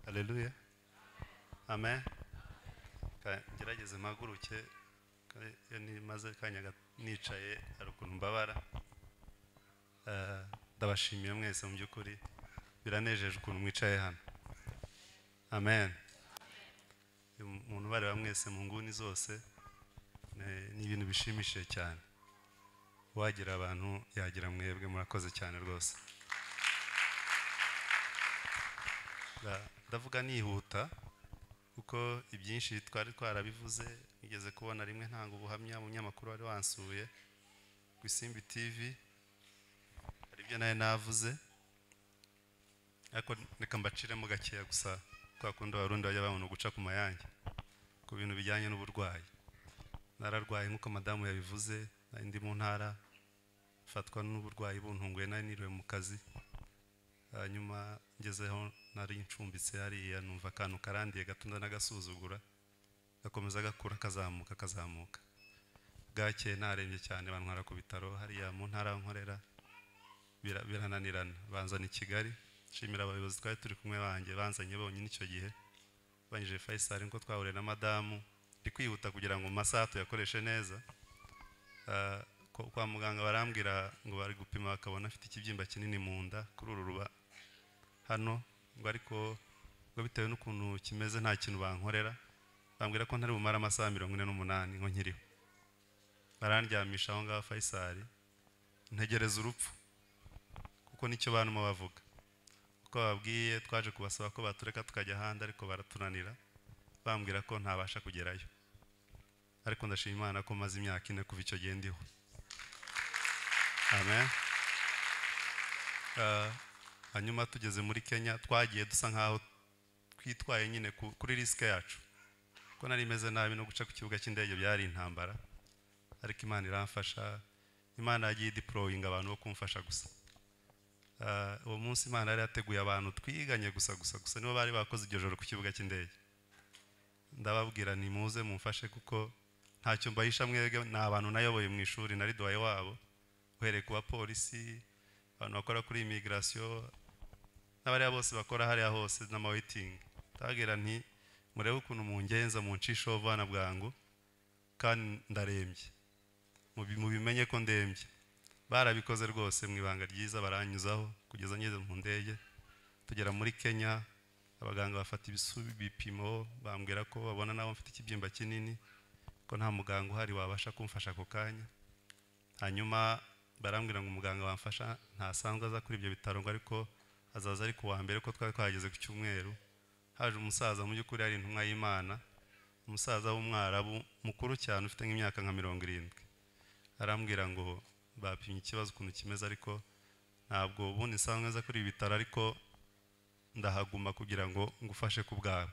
Haleluya. Amen. Ka- Gerageze mpaguruke ka- iyo nimaze kanya ga- nicaye hari ukuntu mbabara. Eh, Ndabashimiye mwese mu by'ukuri biranejeje ukuntu mwicaye hano. Amen. Umuntu bareba mwese mu nguni zose ni ni ibintu bishimishije cyane. Wagira abantu yagira mwebwe murakoze cyane rwose. Nda- ndavuga nihuta kuko ibyinshi twari twarabivuze nigeze kubona rimwe ntanga ubuhamya mu nyamakuru wari wansuye ku isimbi tv hari ibyo nawe navuze ariko reka mbaciremo gakeya gusa kwa kundi abarundi bajya babona guca ku mayange ku bintu bijyanye n'uburwayi nararwaye nk'uko madamu yabivuze nari ndi mu ntara mfatwa n'uburwayi buntunguye nari niriwe mu kazi hanyuma ngezeho nari ncumbitse hariya numva akantu karandiye gatunda n'agasuzugura gakomeza gakura kazamuka kazamuka bwakeye narembye cyane bantwara ku bitaro hariya mu ntara aho nkorera bira- birananirana banzana i kigali nshimira abayobozi twari turi kumwe banjye banzanye bonyine icyo gihe banyije fayisali niko twahuriye na madamu ndi kwihuta kugira ngo mu masaha tuyakoreshe neza Ah, ko- kwa muganga barambwira ngo bari gupima bakabona afite ikibyimba kinini mu nda kuri uru ruba hano ngo ariko ngo bitewe n'ukuntu kimeze nta kintu bankorera bambwira ko ntari bumare amasaha mirongo ine n'umunani ngo nkiriho barandyamisha aho ngaho fayisali ntegereza urupfu kuko nicyo barimo bavuga kuko babwiye twaje kubasaba ko batureka tukajya ahandi ariko baratunanira bambwira ko ntabasha kugerayo ariko ndashima imana ko maze imyaka ine kuva icyo gihe ndiho amen Ah, hanyuma tugeze muri kenya twagiye dusa nkaho twitwaye nyine ku- kuri risike yacu ko nari imeze nabi no guca ku kibuga cy'indege byari intambara ariko imana iramfasha imana yagiye idiporoyinga abantu bo kumfasha gusa Ah, uwo munsi imana yari yateguye abantu twiganye gusa gusa gusa nibo bari bakoze iryo joro ku kibuga cy'indege ndababwira nimuze mumfashe kuko ntacyo mbahisha mwebwe ni abantu nayoboye mu ishuri nari duhaye wabo uhereye ku bapolisi abantu bakora kuri imigirasiyo n'abariya bose bakora hariya hose n'amaweyitingi ndababwira nti murebe ukuntu mungenza muncishaho bwana bwangu kandi ndarembye mubi- mubimenye ko ndembye barabikoze rwose mu ibanga ryiza baranyuzaho kugeza ngeze mu ndege tugera muri kenya abaganga bafata ibisu ibipimo bambwira ko babona nabo mfite ikibyimba kinini ko nta muganga uhari wabasha kumfasha ako kanya hanyuma barambwira ngo umuganga wamfasha ntasanzwe aza kuri ibyo bitaro ngo ariko azaza ari ku wa mbere ko twari twahageze ku cyumweru haje umusaza mu by'ukuri ari intumwa y'imana umusaza w'umwarabu mukuru cyane ufite nk'imyaka nka mirongo irindwi arambwira ngo bapimye ikibazo ukuntu kimeze ariko ntabwo ubundi nsanzwe nza kuri ibi bitaro ariko ndahaguma kugira ngo ngufashe ku bwawe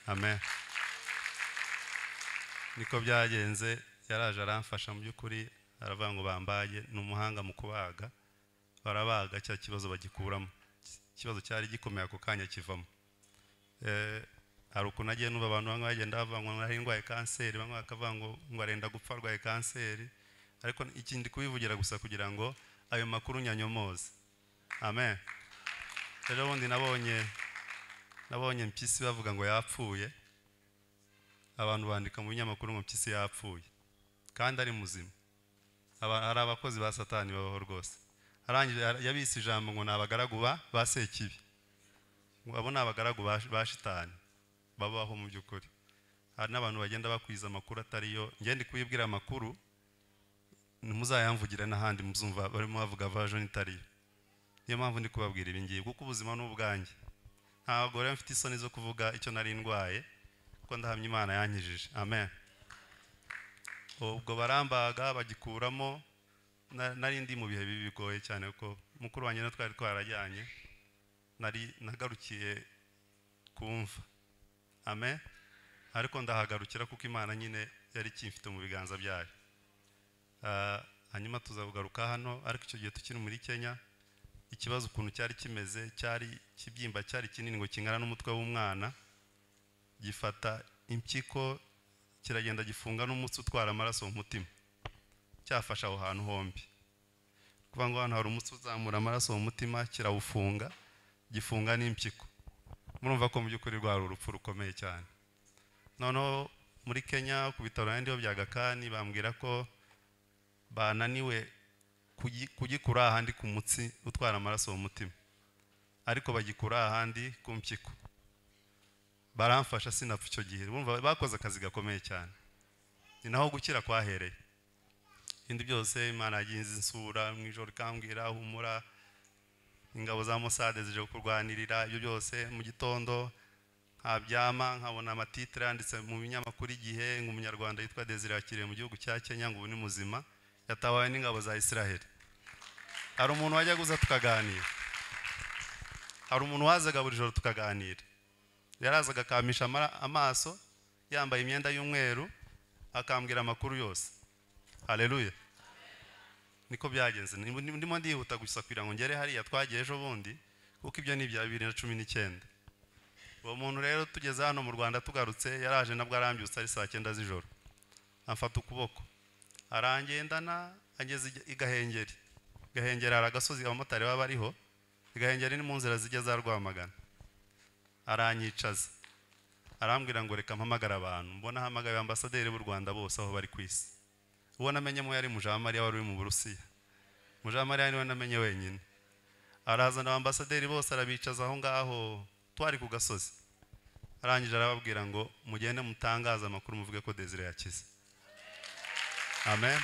amen niko byagenze yaraje aramfasha mu by'ukuri aravuga ngo bambage ni umuhanga mu kubaga barabaga cya kibazo bagikuramo ikibazo cyari gikomeye ako kanya kivamo Eh, hari ukuntu agiye n'ubu abantu bamwe bagenda bavuga ngo nari ndwaye kanseri bamwe bakavuga ngo ngo arenda gupfa arwaye kanseri ariko iki ndi kubivugira gusa kugira ngo ayo makuru nyanyomoze amen rero bundi nabonye nabonye mpyisi bavuga ngo yapfuye abantu bandika mu binyamakuru ngo mpyisi yapfuye kandi ari muzima Aba- hari abakozi ba satani babaho rwose arangije yabise ijambo ngo ni abagaragu ba ba sekibi abo ni abagaragu ba- ba shitani babaho mu by'ukuri hari n'abantu bagenda bakwiza amakuru atariyo ngende kubibwira amakuru ntimuzayamvugire n'ahandi muzumva barimo bavuga version itariyo niyo mpamvu ndi kubabwira ibi ngibi kuko ubuzima ni ubwanjye ntabwo rero mfite isoni zo kuvuga icyo nari ndwaye kuko ndahamya imana yankijije amen ubwo barambaga bagikuramo na- nari ndi mu bihe bibi bigoye cyane kuko mukuru wanjye na twari twarajyanye nari nagarukiye kumva amen ariko ndahagarukira kuko imana nyine yari ikimfite mu biganza byayo Ah, hanyuma tuza kugaruka hano ariko icyo gihe tukiri muri kenya ikibazo ukuntu cyari kimeze cyari ikibyimba cyari kinini ngo kingana n'umutwe w'umwana gifata impyiko kiragenda gifunga n'umutsi utwara amaraso mu mutima cyafashe aho hantu hombi kuvuga ngo hano hari umutsi uzamura amaraso mu mutima kirawufunga gifunga n'impyiko murumva ko mu by'ukuri rwari urupfu rukomeye cyane noneho muri kenya ku bitaro n'andi ho bya gakani bambwira ko bananiwe kugi- kugikura ahandi ku mutsi utwara amaraso mu mutima ariko bagikura ahandi ku mpyiko baramfasha sinapfa icyo gihe bumva bakoze akazi gakomeye cyane ni naho gukira kwahereye ibindi byose imana yagiye insura mu ijoro ikambwira humura ingabo za Mossad zije kurwanirira ibyo byose mu gitondo nkabyama nkabona amatitire yanditse mu binyamakuru igihe ngo umunyarwanda yitwa Desire yakiriye mu gihugu cya Kenya ngo ubu ni muzima yatawawe n'ingabo za Israel hari umuntu wajya guza tukaganira hari umuntu wazaga buri joro tukaganira yarazaga akamisha amara- amaso yambaye imyenda y'umweru akambwira amakuru yose haleluya niko byagenze Ni- ni- ndimo ndihuta gusa kugira ngo ngere hariya twagiye ejo bundi kuko ibyo ni ibya bibiri na cumi n'icyenda uwo muntu rero tugeze hano mu rwanda tugarutse yaraje nabwo arambyutse ari saa cyenda z'ijoro amfata ukuboko arangendana ageze i- i gahengeri gahengeri hari agasozi abamotari baba bariho i gahengeri ni mu nzira zijya za rwamagana aranyicaza arambwira ngo reka mpamagare abantu mbona ahamagaye ambasaderi b'u rwanda bose aho bari ku isi uwo namenyemo yari mujamariya wari uri mu burusiya mujamariya niwe namenye wenyine arazana ambasaderi bose arabicaza aho ngaho twari ku gasozi arangije arababwira ngo mugende mutangaze amakuru muvuge ko desire yakize amen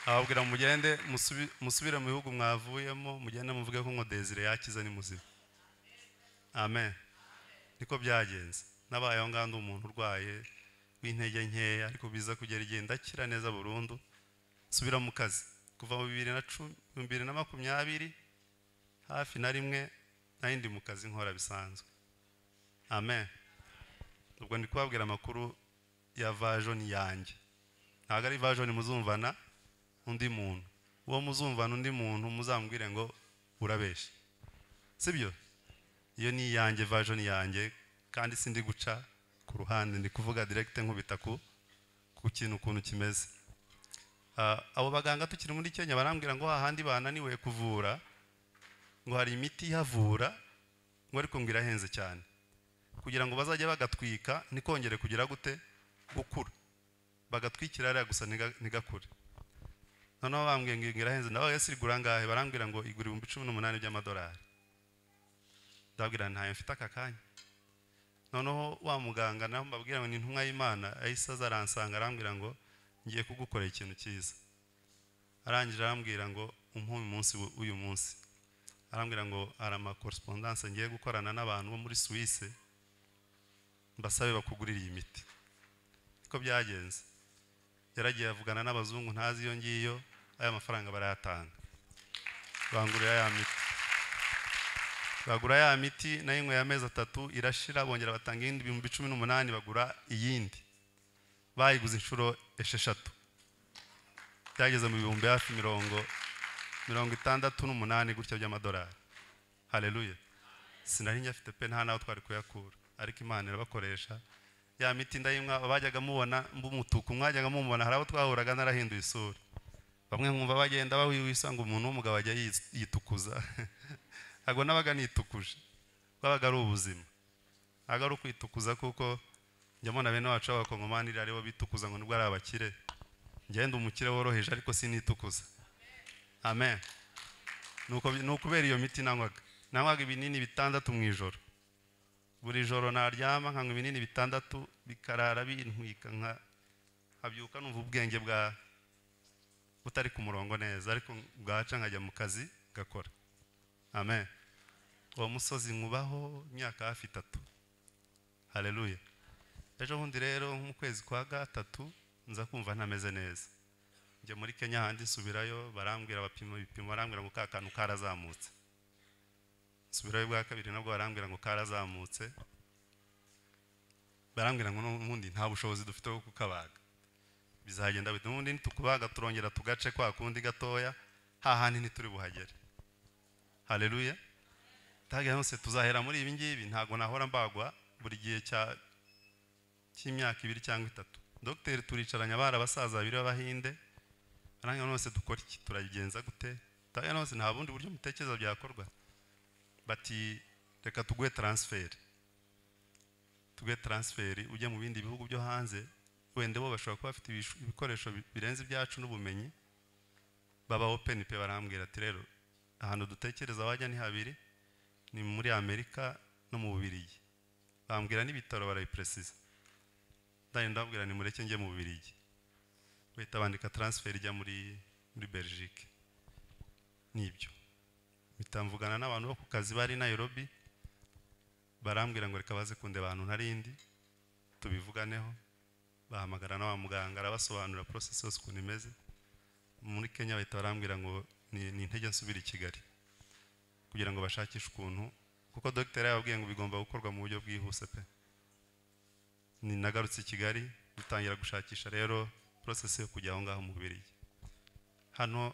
ababwira ngo mugende musubi- musubire mu bihugu mwavuyemo mugende muvuge ko ngo desire yakize ni muzima amen niko byagenze nabaye aho ngaho ndi umuntu urwaye w'intege nkeya ariko biza kugera igihe ndakira neza burundu subira mu kazi kuva mu bibiri na cumi bibiri na makumyabiri hafi na rimwe nari ndi mu kazi nkora bisanzwe amen ubwo ndi kubabwira amakuru ya vajoni yanjye ntabwo ari vajoni muzumvana undi muntu uwo muzumvana undi muntu muzambwire ngo urabeshya sibyo iyo ni iyanjye version yanjye kandi sindi guca ku ruhande ndi kuvuga direct nkubita ku ku kintu ukuntu kimeze Ah, abo baganga tukiri muri Kenya barambwira ngo hahandi bananiwe kuvura ngo hari imiti ihavura ngo ariko ngo irahenze cyane kugira ngo bazajye bagatwika ntikongere kugira gute gukura bagatwikira ariya gusa ntiga- ntigakure noneho bambwiye ngo irahenze ndabaga sirigura ngahe barambwira ngo igura ibihumbi cumi n'umunani by'amadolari ndababwira ntayo mfite aka kanya noneho wa muganga nawe mbabwira ngo ni intumwa y'imana ahise aza aransanga arambwira ngo ngiye kugukorera ikintu cyiza arangije arambwira ngo umpume umunsi w'u- w'uyu munsi arambwira ngo hari amakorespondance ngiye gukorana n'abantu bo muri suwise mbasabe bakugurire iyi miti niko byagenze yaragiye avugana n'abazungu ntazi iyo ngiyo aya mafaranga barayatanga bangurira ya miti bagura ya miti nayo inyweye amezi atatu irashira bongera batanga iyindi ibihumbi cumi n'umunani bagura iyindi bayiguze inshuro esheshatu byageze mu bihumbi hafi mirongo mirongo itandatu n'umunani gutya by'amadolari hareruye sinari nyafite pe nta n'aho twari kuyakura ariko imana irabakoresha ya miti ndayinywa bajyaga mubona mbumutuku mwajyaga mumubona hari abo twahuraga narahinduye isura bamwe nkumva bagenda bawiwisa ngo umuntu w'umugabo ajya yis- yitukuza ntabwo nabaga nitukuje rwabaga ari ubuzima ntabwo ari ukwitukuza kuko njya mbona bene wacu b'abakongomani ari bo bitukuza ngo nibwo ari abakire ngenda umukire woroheje ariko sinitukuza amen Nuko bi- ni ukubera iyo miti nanywaga nanywaga ibinini bitandatu mu ijoro buri joro naryama nkanywa ibinini bitandatu bikarara bintwika nka nkabyuka numva ubwenge bwa butari ku murongo neza ariko bwaca nkajya mu kazi ngakora amen uwo musozi nkubaho imyaka hafi itatu hareruye ejo bundi rero nko mu kwezi kwa gatatu nza kumva ntameze neza njya muri kenya ahandi nsubirayo barambwira bapima ibipimo barambwira ngo ka kantu karazamutse nsubirayo bwa kabiri nabwo barambwira ngo karazamutse barambwira ngo n'ubundi nta bushobozi dufite bwo kukabaga bizagenda bite n'ubundi nitukubaga turongera tugace kwa kundi gatoya hahandi ntituri buhagere hareruye taga yose tuzahera muri ibi ngibi ntabwo nahora mbagwa buri gihe cya cy'imyaka ibiri cyangwa itatu dogiteri turicaranye abari abasaza babiri b'abahinde aranga nose dukora iki turabigenza gute taga nose nta bundi buryo mutekereza byakorwa bati reka tuguhe taransiferi tuguhe taransiferi ujye mu bindi bihugu byo hanze wenda bo bashobora kuba bafite ibishu- ibikoresho bi- birenze ibyacu n'ubumenyi baba openi pe barambwira ati rero ahantu dutekereza wajya ni habiri ni muri amerika no mu bubirigi bambwira n'ibitaro barabipresisa ndagenda ndababwira ni mureke njye mu bubirigi bahita bandika taransiferi ijya muri muri belgique nibyo mpita mvugana n'abantu bo ku kazi bari i nairobi barambwira ngo reka baze kundeba ahantu ntarindi tubivuganeho bahamagara na wa muganga arabasobanurira porosesi yose ukuntu imeze muri kenya bahita barambwira ngo ni ni intege nsubira i kigali kugira ngo bashakishe ukuntu kuko dogiteri yababwiye ngo bigomba gukorwa mu buryo bwihuse pe ni nagarutse i kigali dutangira gushakisha rero porosesi yo kujya aho ngaho mu bubirigi hano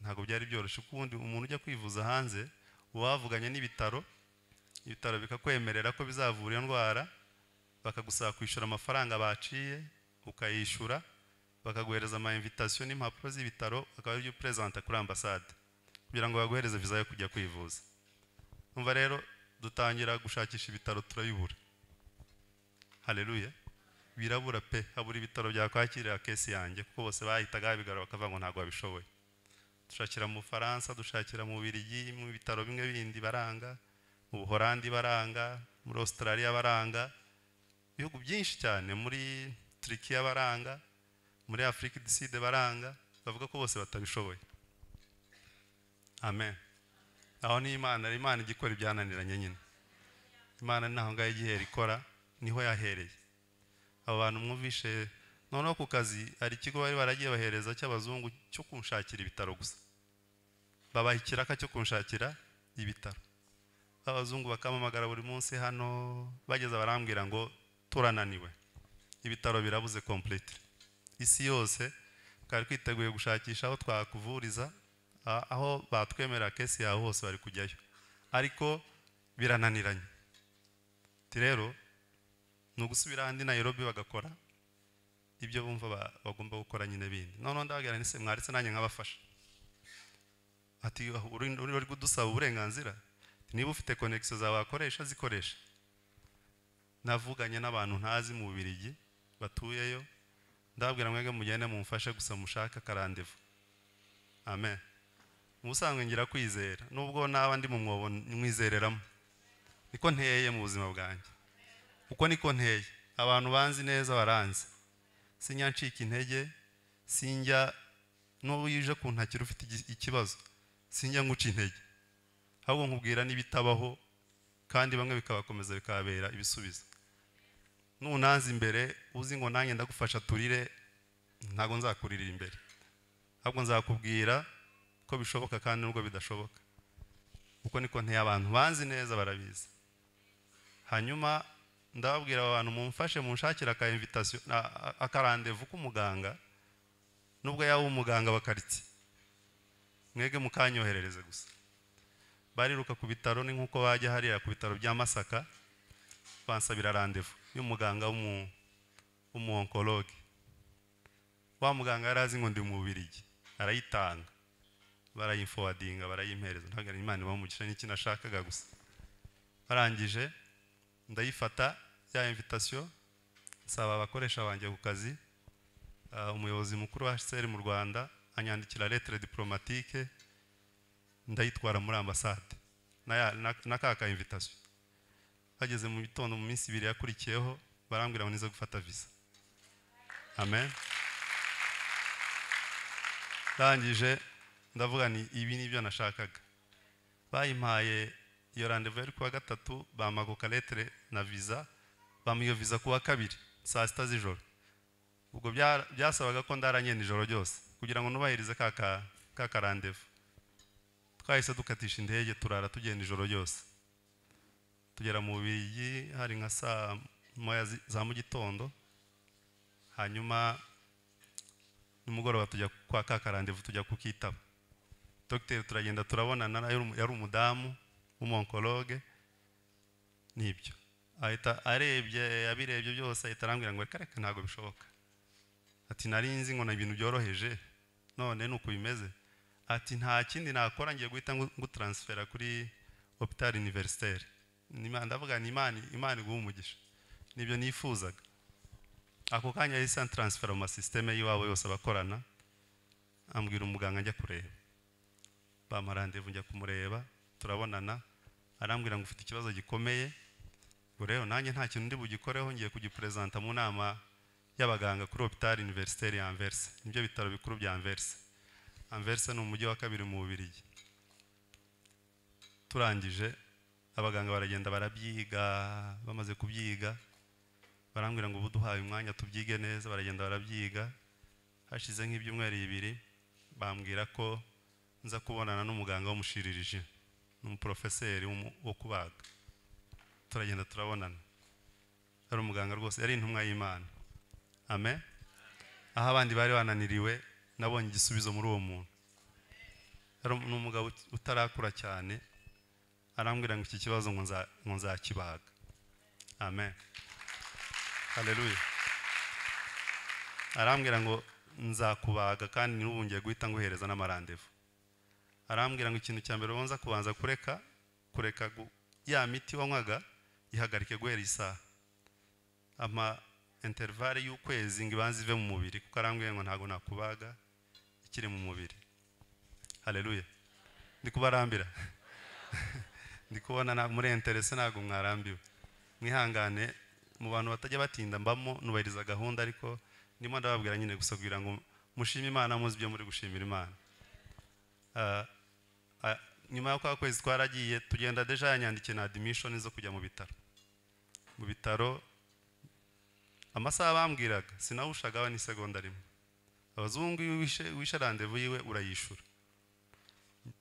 ntabwo byari byoroshye kuko ubundi umuntu ujya kwivuza hanze uba wavuganye n'ibitaro ibitaro bikakwemerera ko bizavura iyo ndwara bakagusaba kwishyura amafaranga baciye ukayishyura bakaguhereza ama invitation n'impapuro z'ibitaro akaba aribyo uperezanta kuri ambasade kugira ngo baguhereze viza yo kujya kwivuza umva rero dutangira gushakisha ibitaro turayibura hareruye birabura pe habura ibitaro byakwakirira kesi yanjye kuko bose bahitaga babigarura bakavuga ngo ntabwo babishoboye dushakira mu bufaransa dushakira mu birigi mu bitaro bimwe bindi baranga mu buhorandi baranga muri australia baranga ibihugu byinshi cyane muri turikiya baranga muri afurika idiside baranga bavuga ko bose batabishoboye amen aho ni imana imana ijya ikora ibyananiranye nyine imana ni aho ngaho igihera ikora niho yahereye abo bantu mwumvishe noneho ku kazi hari ikigo bari baragiye bahereza cy'abazungu cyo kunshakira ibitaro gusa babaha ikiraka cyo kunshakira ibitaro abazungu bakampamagara buri munsi hano bageze barambwira ngo turananiwe ibitaro birabuze complete isi yose twari twiteguye gushakisha aho twakuvuriza a- aho batwemerera kesi yawe hose bari kujyayo ariko birananiranye Ati rero ni ugusubira ahandi nayirobi bagakora ibyo bumva ba- bagomba gukora nyine bindi noneho ndababwira nise mwaretse nanjye nkabafasha ati uri uri- uri kudusaba uburenganzira Ati, niba ufite konekisiyo zawe wakoresha zikoresha navuganye n'abantu ntazi mu bubirigi batuyeyo ndababwira mwebwe mugende mumfashe gusa mushake akarandevu amen ubusanzwe ngira kwizera nubwo naba ndi mu mwobo mwizereramo niko nteye mu buzima bwanjye uko niko nteye abantu banzi neza baranzi sinjya ncika intege sinjya n'ubu iyo uje kuntakira ufite igi- ikibazo sinjya nguca intege ahubwo nkubwira n'ibitabaho kandi bamwe bikabakomeza bikababera ibisubizo nunanze imbere uzi ngo nanjye ndagufasha turire ntabwo nzakuririra imbere ahubwo nzakubwira ko bishoboka kandi nubwo bidashoboka uko niko nteye abantu banzi neza barabizi hanyuma ndababwira aba bantu mumfashe munshakire aka invitation akarandevu k'umuganga nubwo yaba umuganga wa quartier mwege mukanyoherereze gusa bariruka ku bitaro ni nkuko bajya hariya ku bitaro bya Masaka bansabira randevu y'umuganga w'umu w'umuonkologe wa muganga yari azi ngo ndi mu Bubiligi arayitanga barayifowadinga barayimpereza ntabwo imana ibamugisha n'iki nashakaga gusa barangije ndayifata ya invitation nsaba abakoresha banjye ku kazi ah, umuyobozi mukuru wa HCR mu Rwanda anyandikira lettre diplomatique ndayitwara muri ambassade na, ya- na, na kaka invitation bageze mu bitondo mu minsi ibiri yakurikiyeho barambwira ngo nize gufata visa amen ndangije ndavuga ni ibi nibyo nashakaga bayimpaye iyo randevu yari kuwa gatatu bamaguka letere na visa bamuha iyo visa kuwa kabiri saa sita z'ijoro ubwo bya- byasabaga ko ndaranye nijoro ryose kugira ngo nubahirize ka ka- ka karandevu twahise dukatisha indege turara tugenda ijoro ryose tugera mu bigi hari nka saa moya zi- za mu gitondo hanyuma nimugoroba tujya kwa ka karandevu tujya kukitaba dogiteri turagenda turabonana yari umu- yari umudamu w'umuonkologe nibyo ahita arebye abirebye byose ahita arambwira ngo reka reka ntabwo bishoboka ati nari nzi ngo ni ibintu byoroheje none ni uku bimeze ati nta kindi nakora ngiye guhita ngu- ngutaransifera kuri hopitali univerisiteri ndavuga ni imana imana iguha umugisha nibyo nifuzaga ako kanya yahise ansifera mu masisiteme y'iwabo yose abakorana ambwira umuganga ajya kureba bampa randevu njya kumureba turabonana arambwira ngo ufite ikibazo gikomeye ngo rero nanjye nta kintu ndi bugikoreho ngiye kugiperezanta mu nama y'abaganga kuri hopitali univerisiteri ya anverse nibyo bitaro bikuru bya anverse anverse ni umujyi wa kabiri mu bubirigi turangije abaganga baragenda barabyiga bamaze kubyiga barambwira ngo ubu duhaye umwanya tubyige neza baragenda barabyiga hashize nk'ibyumweru bibiri bambwira ko nza kubonana n'umuganga w'umushiririje n'umuporofeseri w'umu- wo kubaga turagenda turabonana yari umuganga rwose yari intumwa y'imana amen aho abandi bari bananiriwe nabonye igisubizo muri uwo muntu yari um- ni umugabo ut- utarakura cyane arambwira ngo iki kibazo ngo nza- ngo nzakibaga amen haleluya arambwira ngo nzakubaga kandi n'ubu ngiye guhita nguhereza n'amarandevu arambwira ngo ikintu cya mbere ubanza kubanza kureka kureka gu- ya miti wanywaga ihagarike guhera isaha ama intervale y'ukwezi ngo ibanze ive mu mubiri kuko arambwira ngo ntabwo nakubaga ikiri mu mubiri haleluya ndi kubarambira ndi kubona na- muri interese ntabwo mwarambiwe mwihangane mu bantu batajya batinda mbamo nubahiriza gahunda ariko ndimo ndababwira nyine gusa kugira ngo mushime imana muzi ibyo muri gushimira imana Ah, ah, nyuma yo kwa kwezi twaragiye tugenda deja yanyandikiye na admission zo kujya mu bitaro mu bitaro amasaha bambwiraga sinawushagaho ni segonda rimwe abazungu iyo wishe wishe randevu yiwe urayishura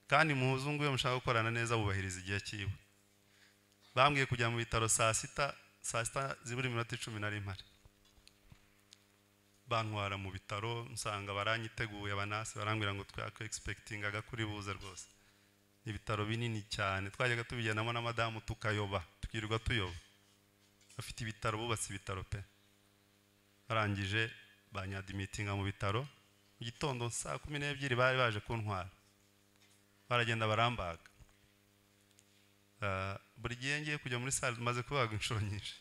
kandi muzungu iyo mushaka gukorana neza wubahiriza igihe cyiwe bambwiye kujya mu bitaro saa sita saa sita zibura iminota icumi na rimwe bantwara mu bitaro nsanga baranyiteguye abanasi barambwira ngo twako egisipegitingaga kuri buze rwose ni ibitaro binini cyane twajyaga tubigendamo na madamu tukayoba tukirirwa tuyoba bafite ibitaro bubatse ibitaro pe barangije banyadimitinga mu bitaro mu gitondo saa kumi n'ebyiri bari baje kuntwara baragenda barambaga Ah, buri gihe ngiye kujya muri sale maze kubaga inshuro nyinshi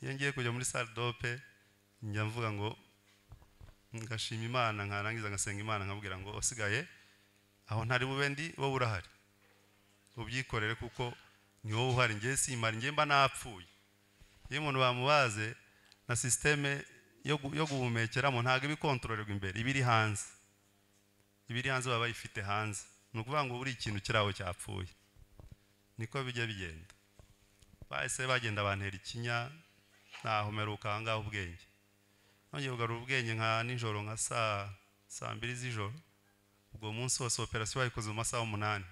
iyo ngiye kujya muri sale dope njya mvuga ngo ngashima imana nkarangiza ngasenga imana nkabwira ngo usigaye aho ntari bube ndi wowe urahari ubyikorere kuko ni wowe uhari njye simari njye mba napfuye iyo umuntu bamubaze na sisiteme yo gu- yo guhumekeramo ntabwo iba ikontororerwa imbere iba iri hanze iba iri hanze baba bayifite hanze ni ukuvuga ngo buri ikintu kiri aho cyapfuye niko bijya bigenda bahise bagenda bantera ikinya nahomeruka aho ngaho ubwenge nongeye kugarura ubwenge nka nijoro nka saa saa mbiri z'ijoro ubwo munsi wose operasiyo bayikoze mu masaha umunani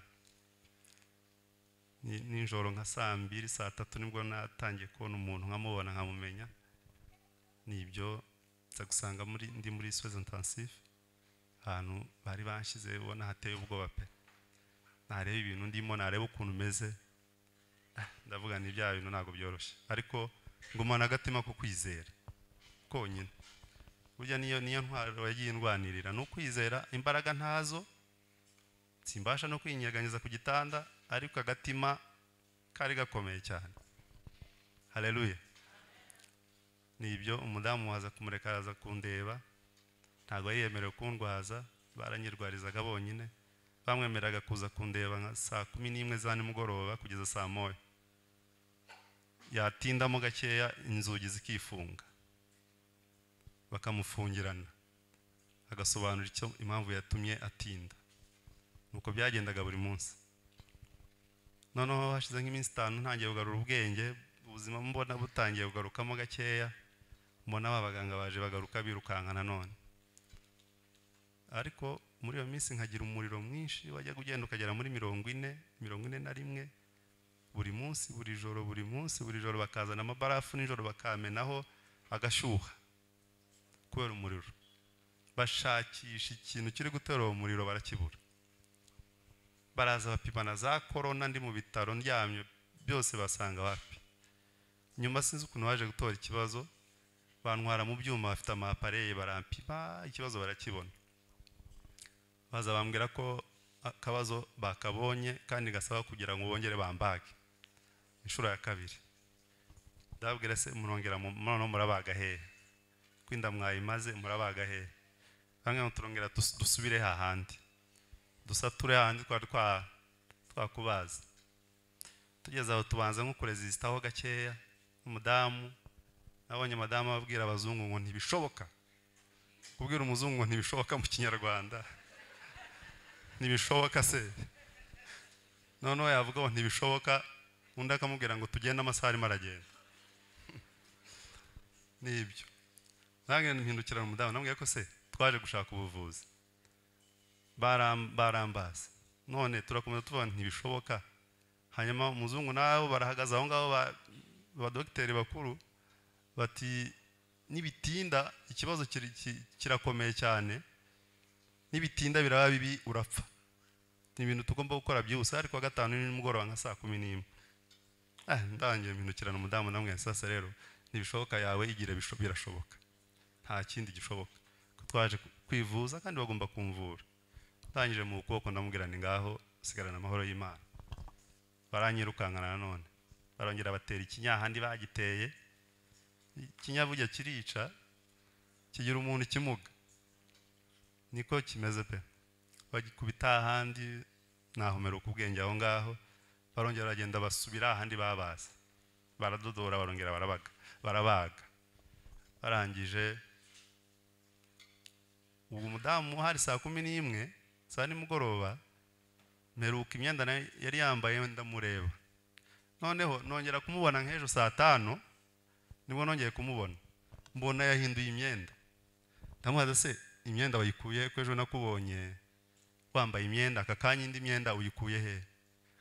ni- nijoro nka saa mbiri saa tatu nibwo natangiye kubona umuntu nkamubona nkamumenya ni ibyo nza gusanga muri ndi muri soze intensive ahantu bari banshyize ubona hateye ubwoba pe nareba ibintu ndimo nareba ukuntu umeze Ah, ndavuga ni bya bintu ntabwo byoroshye ariko ngumana agatima ko kwizera konyine burya niyo niyo ntwaro yagiye indwanirira ni ukwizera imbaraga ntazo simbasha no kwinyeganyeza ku gitanda ariko agatima kari gakomeye cyane hareruye ni ibyo umudamu waza kumureka araza kundeba ntabwo yari yemerewe kundwaza baranyirwarizaga bonyine bamwemeraga kuza kundeba nka saa kumi n'imwe za nimugoroba kugeza saa moya yatindamo gakeya inzugi zikifunga bakamufungirana agasobanura icyo impamvu yatumye atinda nuko byagendaga buri munsi noneho hashize nk'iminsi itanu ntangiye kugarura ubwenge ubuzima mbona butangiye kugarukamo gakeya mbona ba baganga baje bagaruka birukanka nanone ariko muri iyo minsi nkagira umuriro mwinshi wajyaga ugenda ukagera muri mirongo ine mirongo ine na rimwe buri munsi buri joro buri munsi buri joro bakazana amabarafu nijoro bakamenaho agashyuha kubera umuriro bashakisha ikintu kiri gutera uwo muriro barakibura baraza bapima na za korona ndi mu bitaro ndyamye byose basanga wapi nyuma sinzi ukuntu baje gutora ikibazo bantwara mu byuma bafite amapareye barampima ikibazo barakibona baza bambwira ko akabazo bakabonye kandi gasaba kugira ngo bongere bambage inshuro ya kabiri ndababwira se murongera mu- noneho murabaga hehe kwinda mwayimaze murabaga hehe bamwe ngo turongera dus- dusubire hahandi dusature hahandi twari twa- twakubaza tugeze aho tubanza nko kurezisitaho gakeya umudamu nabonye madamu ababwira abazungu ngo ntibishoboka kubwira umuzungu ngo ntibishoboka mu kinyarwanda ntibishoboka se noneho yavuga ngo ntibishoboka undi akamubwira ngo tugende amasaha arimo aragenda nibyo nange mpindukirana umudamu namubwiye ko se twaje gushaka ubuvuzi baram- barambaza none turakomeza tuvuga ntibishoboka hanyuma umuzungu nabo barahagaze aho ngaho ba- abadogiteri bakuru bati nibitinda ikibazo kiri- ki- kirakomeye cyane nibitinda biraba bibi urapfa ni ibintu tugomba gukora byihuse ariko gatanu ni nimugoroba nka saa kumi n'imwe ah ndangiye mpindukirana umudamu namwe sasa rero ntibishoboka yawe igira bisho- birashoboka nta kindi gishoboka ko twaje ku- kwivuza kandi bagomba kumvura ndangije mu kuboko ndamubwira ni ngaho sigarana amahoro y'imana baranyirukankana nanone barongera batera ikinya ahandi bagiteye ikinya burya kirica kigira umuntu ikimuga niko kimeze pe bagikubita ahandi nahomeruka ubwenge aho ngaho barongera baragenda basubira ahandi babaza baradodora barongera barabaga barabaga barangije ubu umudamu hari saa kumi n'imwe saa nimugoroba mperuka imyenda nayo yari yambaye ndamureba noneho nongera kumubona nk'ejo saa tanu nibwo nongeye kumubona mbona yahinduye imyenda ndamubaza se imyenda wayikuye ko ejo nakubonye wambaye imyenda aka kanya indi myenda uyikuye he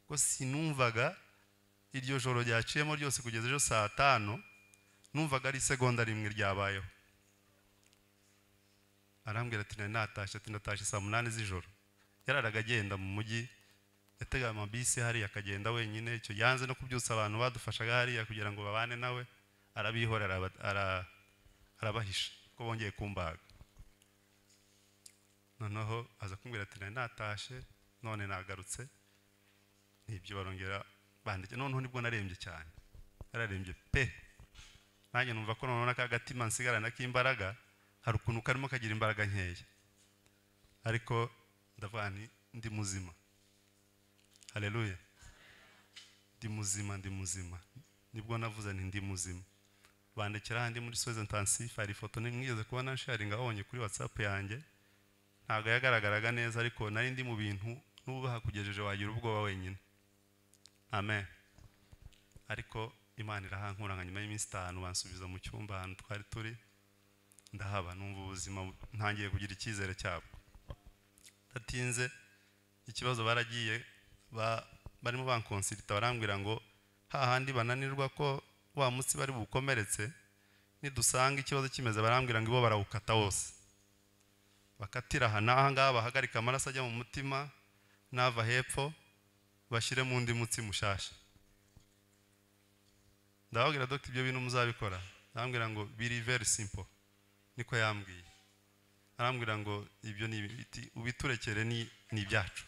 ko sinumvaga iryo joro ryaciyemo ryose kugeza ejo saa tanu numvaga ari isegonda rimwe ryabayeho arambwira ati nari natashye ati natashye saa munani z'ijoro yararaga agenda mu mujyi yatega amabisi hariya akagenda wenyine icyo yanze no kubyutsa abantu badufashaga hariya kugira ngo babane nawe arabihora araba- ara- arabahisha ko bongeye kumbaga noneho aza kumbwira ati nari natashye none nagarutse nibyo barongera bandike noneho nibwo narembye cyane yararembye pe nanjye numva ko noneho n'aka gatima nsigarana k'imbaraga hari ukuntu karimo kagira imbaraga nkeya ariko ndavuga nti ndi muzima hareruye ndi ndi muzima ndi muzima nibwo navuze nti ndi muzima bandikira handi muri soze intensive hari ifoto mwigeze kuba na sharinga abonye kuri whatsapp yanjye ntabwo yagaragaraga neza ariko nari ndi mu bintu n'ubwo hakugejeje wagira ubwoba wenyine amen ariko imana irahankuranga nyuma y'iminsi itanu bansubiza mu cyumba ahantu twari turi ndahaba numva ubuzima ntangiye kugira icyizere cyabwo datinze ikibazo baragiye ba- barimo bankonsirita barambwira ngo hahandi bananirwa ko wa munsi bari bukomeretse nidusanga ikibazo kimeze barambwira ngo ibo barawukata wose bakatira aha n'aha ngaha bahagarika amaraso ajya mu mutima n'ava hepfo bashyire mu undi mutsi mushasha ndababwira dogita ibyo bintu muzabikora arambwira ngo biri very simple niko yambwiye arambwira ngo ibyo ni ibiti ubiturekere ni ni ibyacu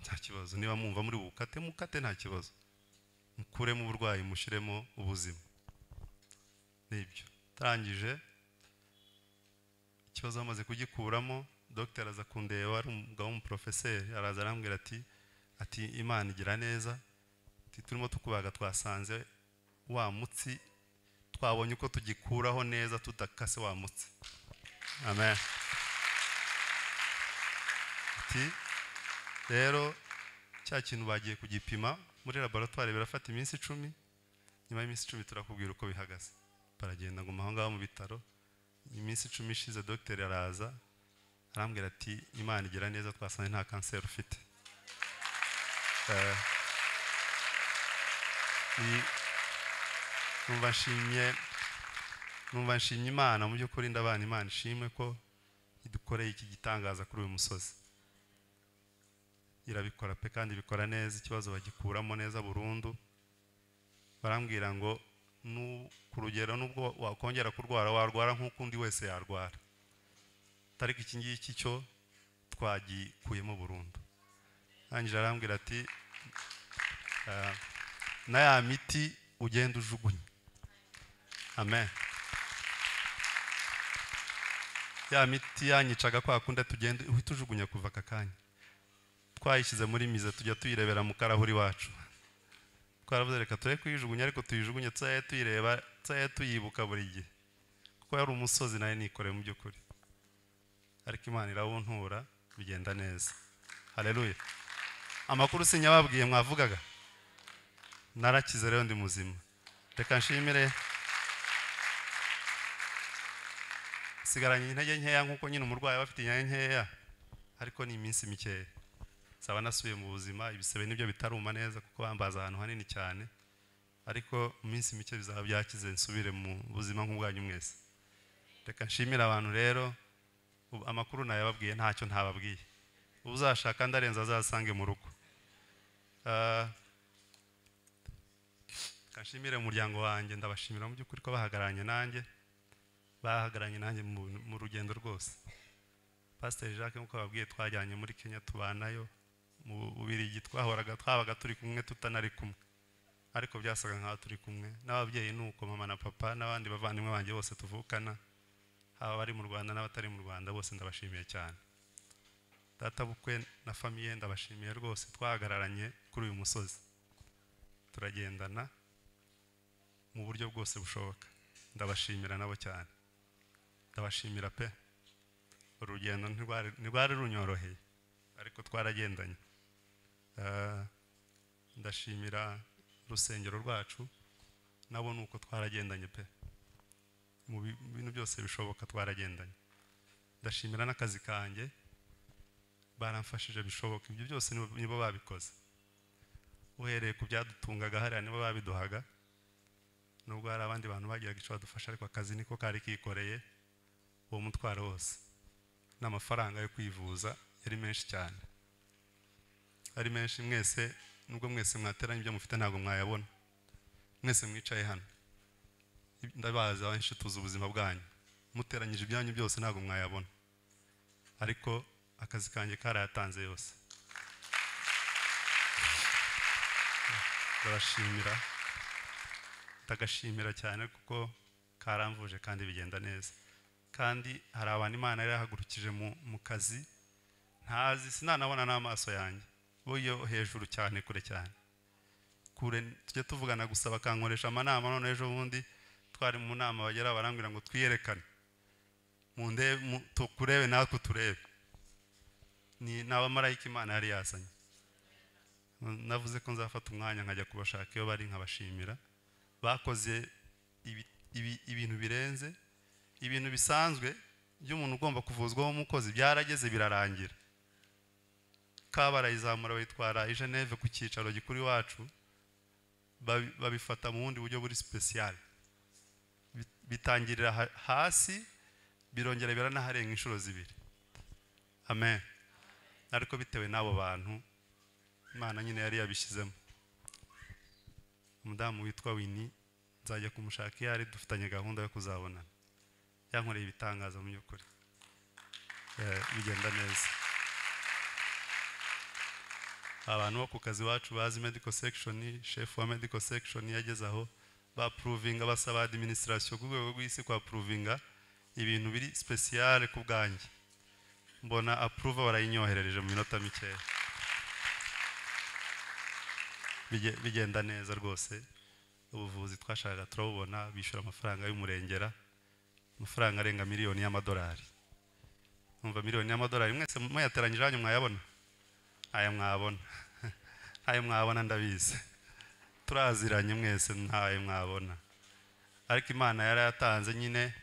nta kibazo niba mwumva muri bukate mukate nta kibazo mukuremo uburwayi mushyiremo ubuzima nibyo arangije ikibazo bamaze kugikuramo dogiteri aza kundeba ari umugabo w'umuprofeseri araza arambwira ati ati imana igira neza ati turimo tukubaga twasanze wa mutsi twabonye uko tugikuraho neza tudakase wa mutsi amen ati rero cya kintu bagiye kugipima muri laboratwari birafata iminsi icumi nyuma y'iminsi icumi turakubwira uko bihagaze baragenda ngo aho ngaho mu bitaro iminsi icumi ishize dogiteri araza arambwira ati imana igira neza twasanze nta kanseri ufite Eh, ni- numva nshimye numva nshimye imana mu by'ukuri ndabana imana ishimwe ko idukoreye iki gitangaza kuri uyu musozi irabikora pe kandi bikora neza ikibazo bagikuramo neza burundu barambwira ngo nu- ku rugero nubwo wakongera kurwara warwara nk'uko undi wese yarwara ariko iki ngiki cyo twagikuyemo burundu arangije arambwira ati "Ah, na ya miti ugenda ujugunya amen ya miti yanyicaga kwa kundi tugenda uhita ujugunya kuva aka kanya twayishyize muri mize tujya tuyirebera mu karahuri wacu twaravuze reka tube kuyijugunya ariko tuyijugunye tuzaye tuyireba tuzaye tuyibuka buri gihe kuko yari umusozi nayo nikoreye mu by'ukuri ariko imana irawuntura bigenda neza hareruye amakuru sinyababwiye mwavugaga narakize rero ndi muzima reka nshimire sigaranye intege nkeya nk'uko nyine umurwayi aba afite intege nkeya ariko ni iminsi mikeya saba nasubiye mu buzima ibisebe nibyo bitaruma neza kuko bambaza ahantu hanini cyane ariko mu minsi mike bizaba byakize nsubire mu buzima nk'ubwanyu mwese reka nshimire abantu rero ubu amakuru nayababwiye ntacyo ntababwiye uzashaka ndarenza azasange mu rugo Ah, reka nshimire umuryango wanjye ndabashimira mu by'ukuri ko bahagararanye nanjye bahagararanye nanjye mu- mu rugendo rwose pasiteri jacques nk'uko babwiye twajyanye muri kenya tubanayo mu bubirigi twahoraga twabaga turi kumwe tutanari kumwe ariko byasaga nk'aho turi kumwe n'ababyeyi ni uko mama na papa n'abandi bavandimwe banjye bose tuvukana haba abari mu rwanda n'abatari mu rwanda bose ndabashimiye cyane data bukwe na famiye ndabashimiye rwose twahagararanye kuri uyu musozi turagendana mu buryo bwose bushoboka ndabashimira nabo cyane ndabashimira pe urugendo ntirwari- ntirwari runyoroheye ariko twaragendanye Eh, ndashimira urusengero rwacu nabo ni uko twaragendanye pe mu bi- bintu byose bishoboka twaragendanye ndashimira n'akazi kanjye baramfashije bishoboka ibyo byose nibo- nibo babikoze uhereye ku byadutungaga hariya nibo babiduhaga nubwo hari abandi bantu bagiraga icyo badufasha ariko akazi niko kari kikoreye uwo mutwaro wose n'amafaranga yo kwivuza yari menshi cyane ari menshi mwese nubwo mwese mwateranye ibyo mufite ntabwo mwayabona mwese mwicaye hano ndabazi abenshi tuzi ubuzima bwanyu muteranyije ibyanyu byose ntabwo mwayabona ariko akazi kanjye karayatanze yose ndabashimira ndagashimira cyane kuko karamvuje kandi bigenda neza kandi hari abantu imana yarahagurukije mu mu kazi ntazi sinanabona n'amaso yanjye bo iyo hejuru cyane kure cyane ku kure tujye tuvugana gusa bakankoresha amanama none ejo bundi twari mu nama bagera barambwira ngo twiyerekane mu nde mu- tukurebe natwe uturebe ni ni abamarayika imana yari yazanye navuze ko nzafata umwanya nkajya kubashaka iyo bari nkabashimira bakoze ibi- ibi- ibintu birenze ibintu bisanzwe by'umuntu ugomba kuvuzwaho umukozi byarageze birarangira kabarayizamura bayitwara i Geneve ku cyicaro gikuru iwacu babi- babifata mu bundi buryo buri special Bi- bitangirira ha- hasi birongera biranaharenga inshuro zibiri amen ariko bitewe n'abo bantu imana nyine yari yabishyizemo umudamu witwa wini nzajya kumushaka iyo ari dufitanye gahunda yo kuzabonana yankoreye ibitangaza mu by'ukuri Eh, bigenda neza abantu bo ku kazi iwacu bazi medical section chef wa medical section yageze aho bapuruvinga basaba adiminisitirasiyo ku rwego rw'isi kwapuruvinga ibintu biri sipesiyare ku bwanjye mbona apuruva barayinyoherereje mu minota mikeya Bige- bigenda neza rwose ubuvuzi twashakaga turabubona bishyura amafaranga y'umurengera amafaranga arenga miliyoni y'amadolari numva miliyoni y'amadolari mwese muyateranyije hanyu mwayabona aya mwabona ayo mwabona ndabizi turaziranye mwese ntayo mwabona ariko imana yari yatanze nyine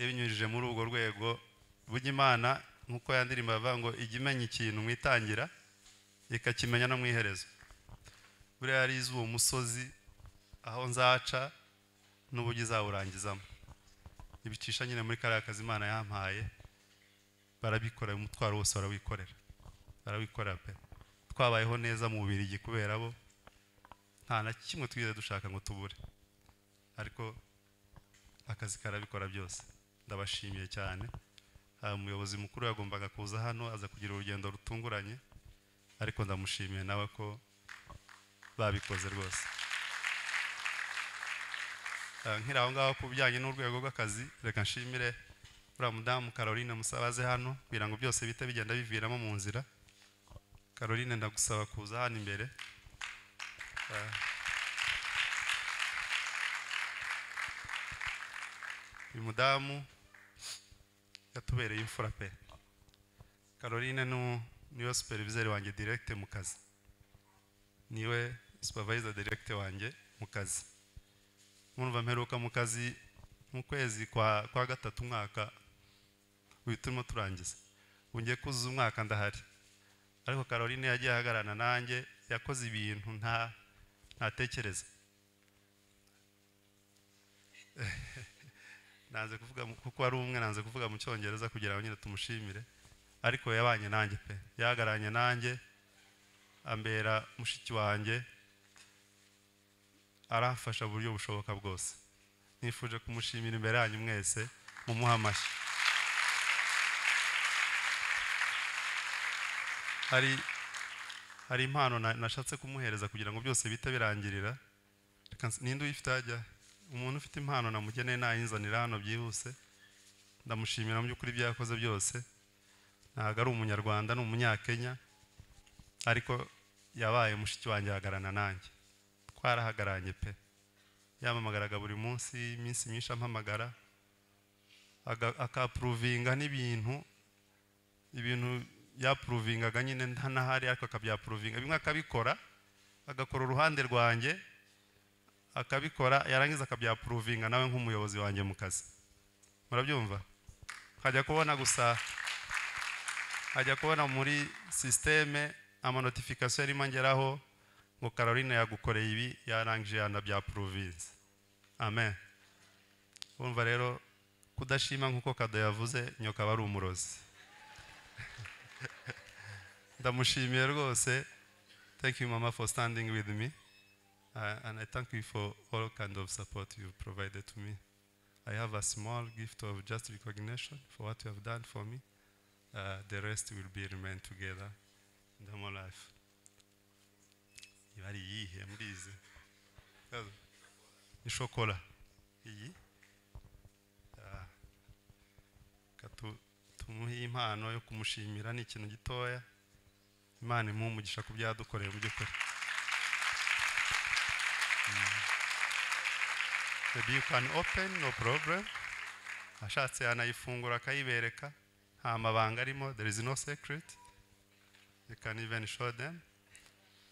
ibinyujije muri urwo rwego burya imana nk'uko yandirimba avuga ngo ijya imenya ikintu mu itangira ikakimenya no mu iherezo buriya yari izi uwo musozi aho nzaca n'uburyo izawurangizamo ibicisha nyine muri kariya kazi imana yampaye barabikora umutwaro wose barawikorera barawikorera pe twabayeho neza mu bubirigi kubera bo nta na kimwe twigeze dushaka ngo tubure ariko akazi karabikora byose ndabashimiye cyane Ah, umuyobozi mukuru yagombaga kuza hano aza kugira urugendo rutunguranye ariko ndamushimiye nawe ko babikoze rwose Ah, nkiri aho ngaho ku bijyanye n'urwego rw'akazi reka nshimire uriya mudamu caroline musabaze hano kugira ngo byose bite bigenda biviramo mu nzira caroline ndagusaba kuza hano imbere Ah. uyu mudamu yatubereye imfura pe caroline nu- niwe supervisor wanjye direct mu kazi niwe supervisor direct wanjye mu kazi murumva mperuka mu kazi mu kwezi kwa, kwa gatatu umwaka uyu turimo turangiza ubu ngiye kuzuza umwaka ndahari ariko caroline yagiye ahagararana nanjye yakoze ibintu nta ntatekereza nanze kuvuga mu- kuko ari umwe nanze kuvuga mu cyongereza kugira ngo nyine tumushimire ariko yabanye nanjye pe yahagararanye nanjye ambera mushiki wanjye aramfasha mu buryo bushoboka bwose nifuje kumushimira imbere yanyu mwese mumuhe amashyi hari hari impano na- nashatse kumuhereza kugira ngo byose bite birangirira Reka nsi- ninde uyifite hajya umuntu ufite impano namugeneye nayinzanira hano byihuse ndamushimira mu by'ukuri ibyo yakoze byose ntabwo ari umunyarwanda ni umunyakenya ariko yabaye mushiki wanjye ahagararana nanjye twarahagaranye pe yampamagaraga buri munsi iminsi myinshi ampamagara aga- akapuruvinga n'ibintu ibintu yapuruvingaga nyine ntanahari ariko akabyapuruvinga bimwe akabikora agakora uruhande rwanjye akabikora yarangiza akabyapuruvinga nawe nk'umuyobozi wanjye mu kazi murabyumva hajya kubona gusa ajya kubona muri sisiteme amanotifikasiyo arimo angeraho ngo caroline yagukoreye ibi yarangije yanabyapuruvinze amen urumva rero kudashima nk'uko kado yavuze nyoka aba ari umurozi ndamushimiye rwose thank you mama for standing with me uh, and i thank you for all kind of support you provided to me i have a small gift of just recognition for what you have done for me uh, the rest will be remain together in the more life iba ari iyihe mbizi Yazo. ni shokora iyi Ah. Reka tu- tumuhe impano yo kumushimira ni ikintu gitoya imana imuha umugisha ku byo yadukoreye mu by'ukuri maybe you can open no problem ashatse yanayifungura akayibereka nta mabanga arimo there is no secret you can even show them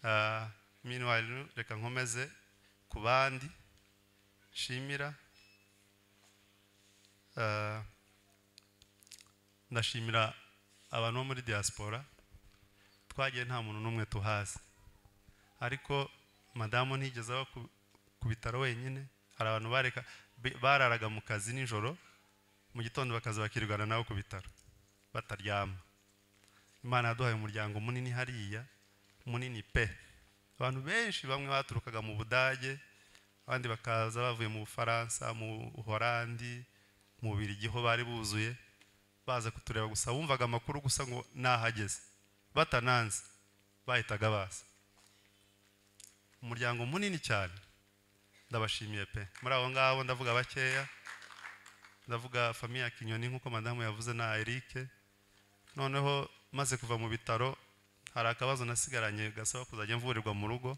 uh, meanwhile reka nkomeze ku bandi nshimira Uh, ndashimira abantu bo muri diaspora twagiye nta muntu n'umwe tuhazi ariko madamu ntigeze aba ku- ku bitaro wenyine hari abantu bareka bi- bararaga mu kazi nijoro mu gitondo bakaza bakirirwana nabo ku bitaro bataryama imana yaduhaye umuryango munini hariya munini pe abantu benshi bamwe baturukaga mu budage abandi bakaza bavuye mu bufaransa mu horandi mu birigi ho bari buzuye baza kutureba gusa bumvaga amakuru gusa ngo nahageze batananze bahitaga baza umuryango munini cyane ndabashimiye pe muri abo ngabo ndavuga bakeya ndavuga famiye ya kinyoni nk'uko madamu yavuze na erike noneho maze kuva mu bitaro hari akabazo nasigaranye gasaba kuzajya mvurirwa mu rugo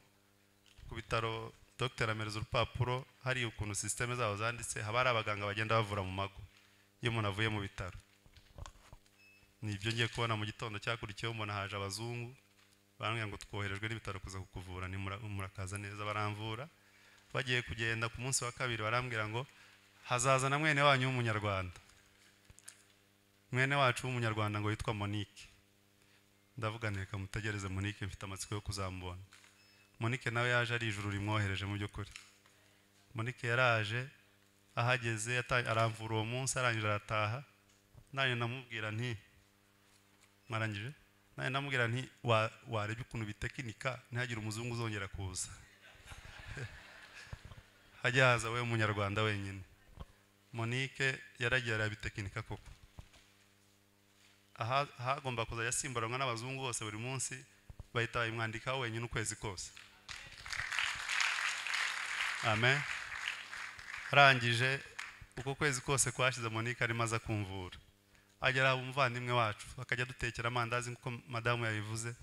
ku bitaro dogiteri amereza urupapuro hari ukuntu sisiteme zabo zanditse haba hari abaganga bagenda bavura mu mago iyo umuntu avuye mu bitaro ni ibyo ngiye kubona mu gitondo cyakurikiyeho mbona haje abazungu barambwira ngo twoherejwe n'ibitaro kuza kukuvura ni mura- murakaza neza baramvura bagiye kugenda ku munsi wa kabiri barambwira ngo hazaza na mwene wanyu w'umunyarwanda mwene wacu w'umunyarwanda ngo yitwa monique ndavuga nti reka mutegereze monique mfite amatsiko yo kuzamubona monike nawe yaje ari ijuru rimwohereje mu by'ukuri monike yaraje ahageze yata- aramvura uwo munsi arangije arataha nanjye namubwira nti mwarangije nanjye namubwira nti "Wa- warebye ukuntu bitekinika ntihagire umuzungu uzongera kuza hajya haza we munyarwanda wenyine monike yaragiye arabitekinika koko aha hagomba kuzajya asimburanwa n'abazungu bose buri munsi bahita bayimwandikaho wenyine ukwezi kose amen arangije uko kwezi kose kwashize monique arimo aza kumvura agera haba umuvandimwe wacu akajya dutekera amandazi nk'uko madamu yabivuze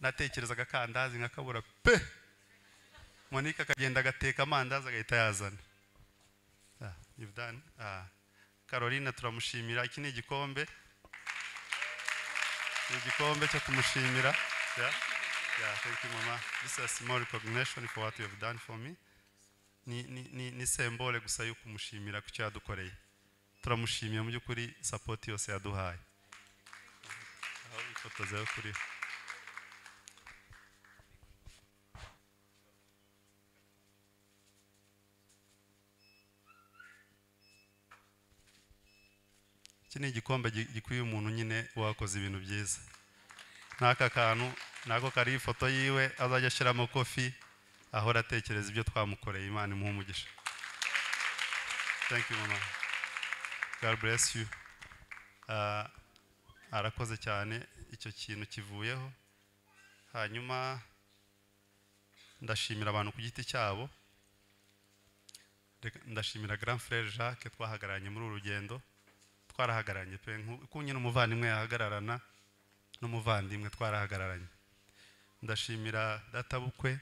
natekerezaga akandazi nkakabura pe monique akagenda agateka amandazi agahita yazana Ah, you've done. Ah, caroline turamushimira iki ni igikombe ni igikombe cyo kumushimira Yeah. Yeah, thank you mama this is a small recognition for what you have done for me ni, ni, ni, ni sembole gusa yo kumushimira ku cyo yadukoreye turamushimiye mu by'ukuri sapoti yose yaduhaye aho ifotoza yo kuriho iki ni igikombe gi- gikwiye umuntu nyine wakoze ibintu byiza n'aka kantu nako kariho ifoto yiwe azajya ashyiramo kofi ahora atekereza ibyo twamukoreye imana imuhe umugisha thank you mama god bless you Ah, arakoze cyane icyo kintu kivuyeho hanyuma ndashimira abantu ku giti cyabo Reka- ndashimira grand frere jacques twahagararanye muri uru rugendo twarahagararanye pe nku- uko nyine umuvandimwe yahagararana n'umuvandimwe twarahagararanye ndashimira databukwe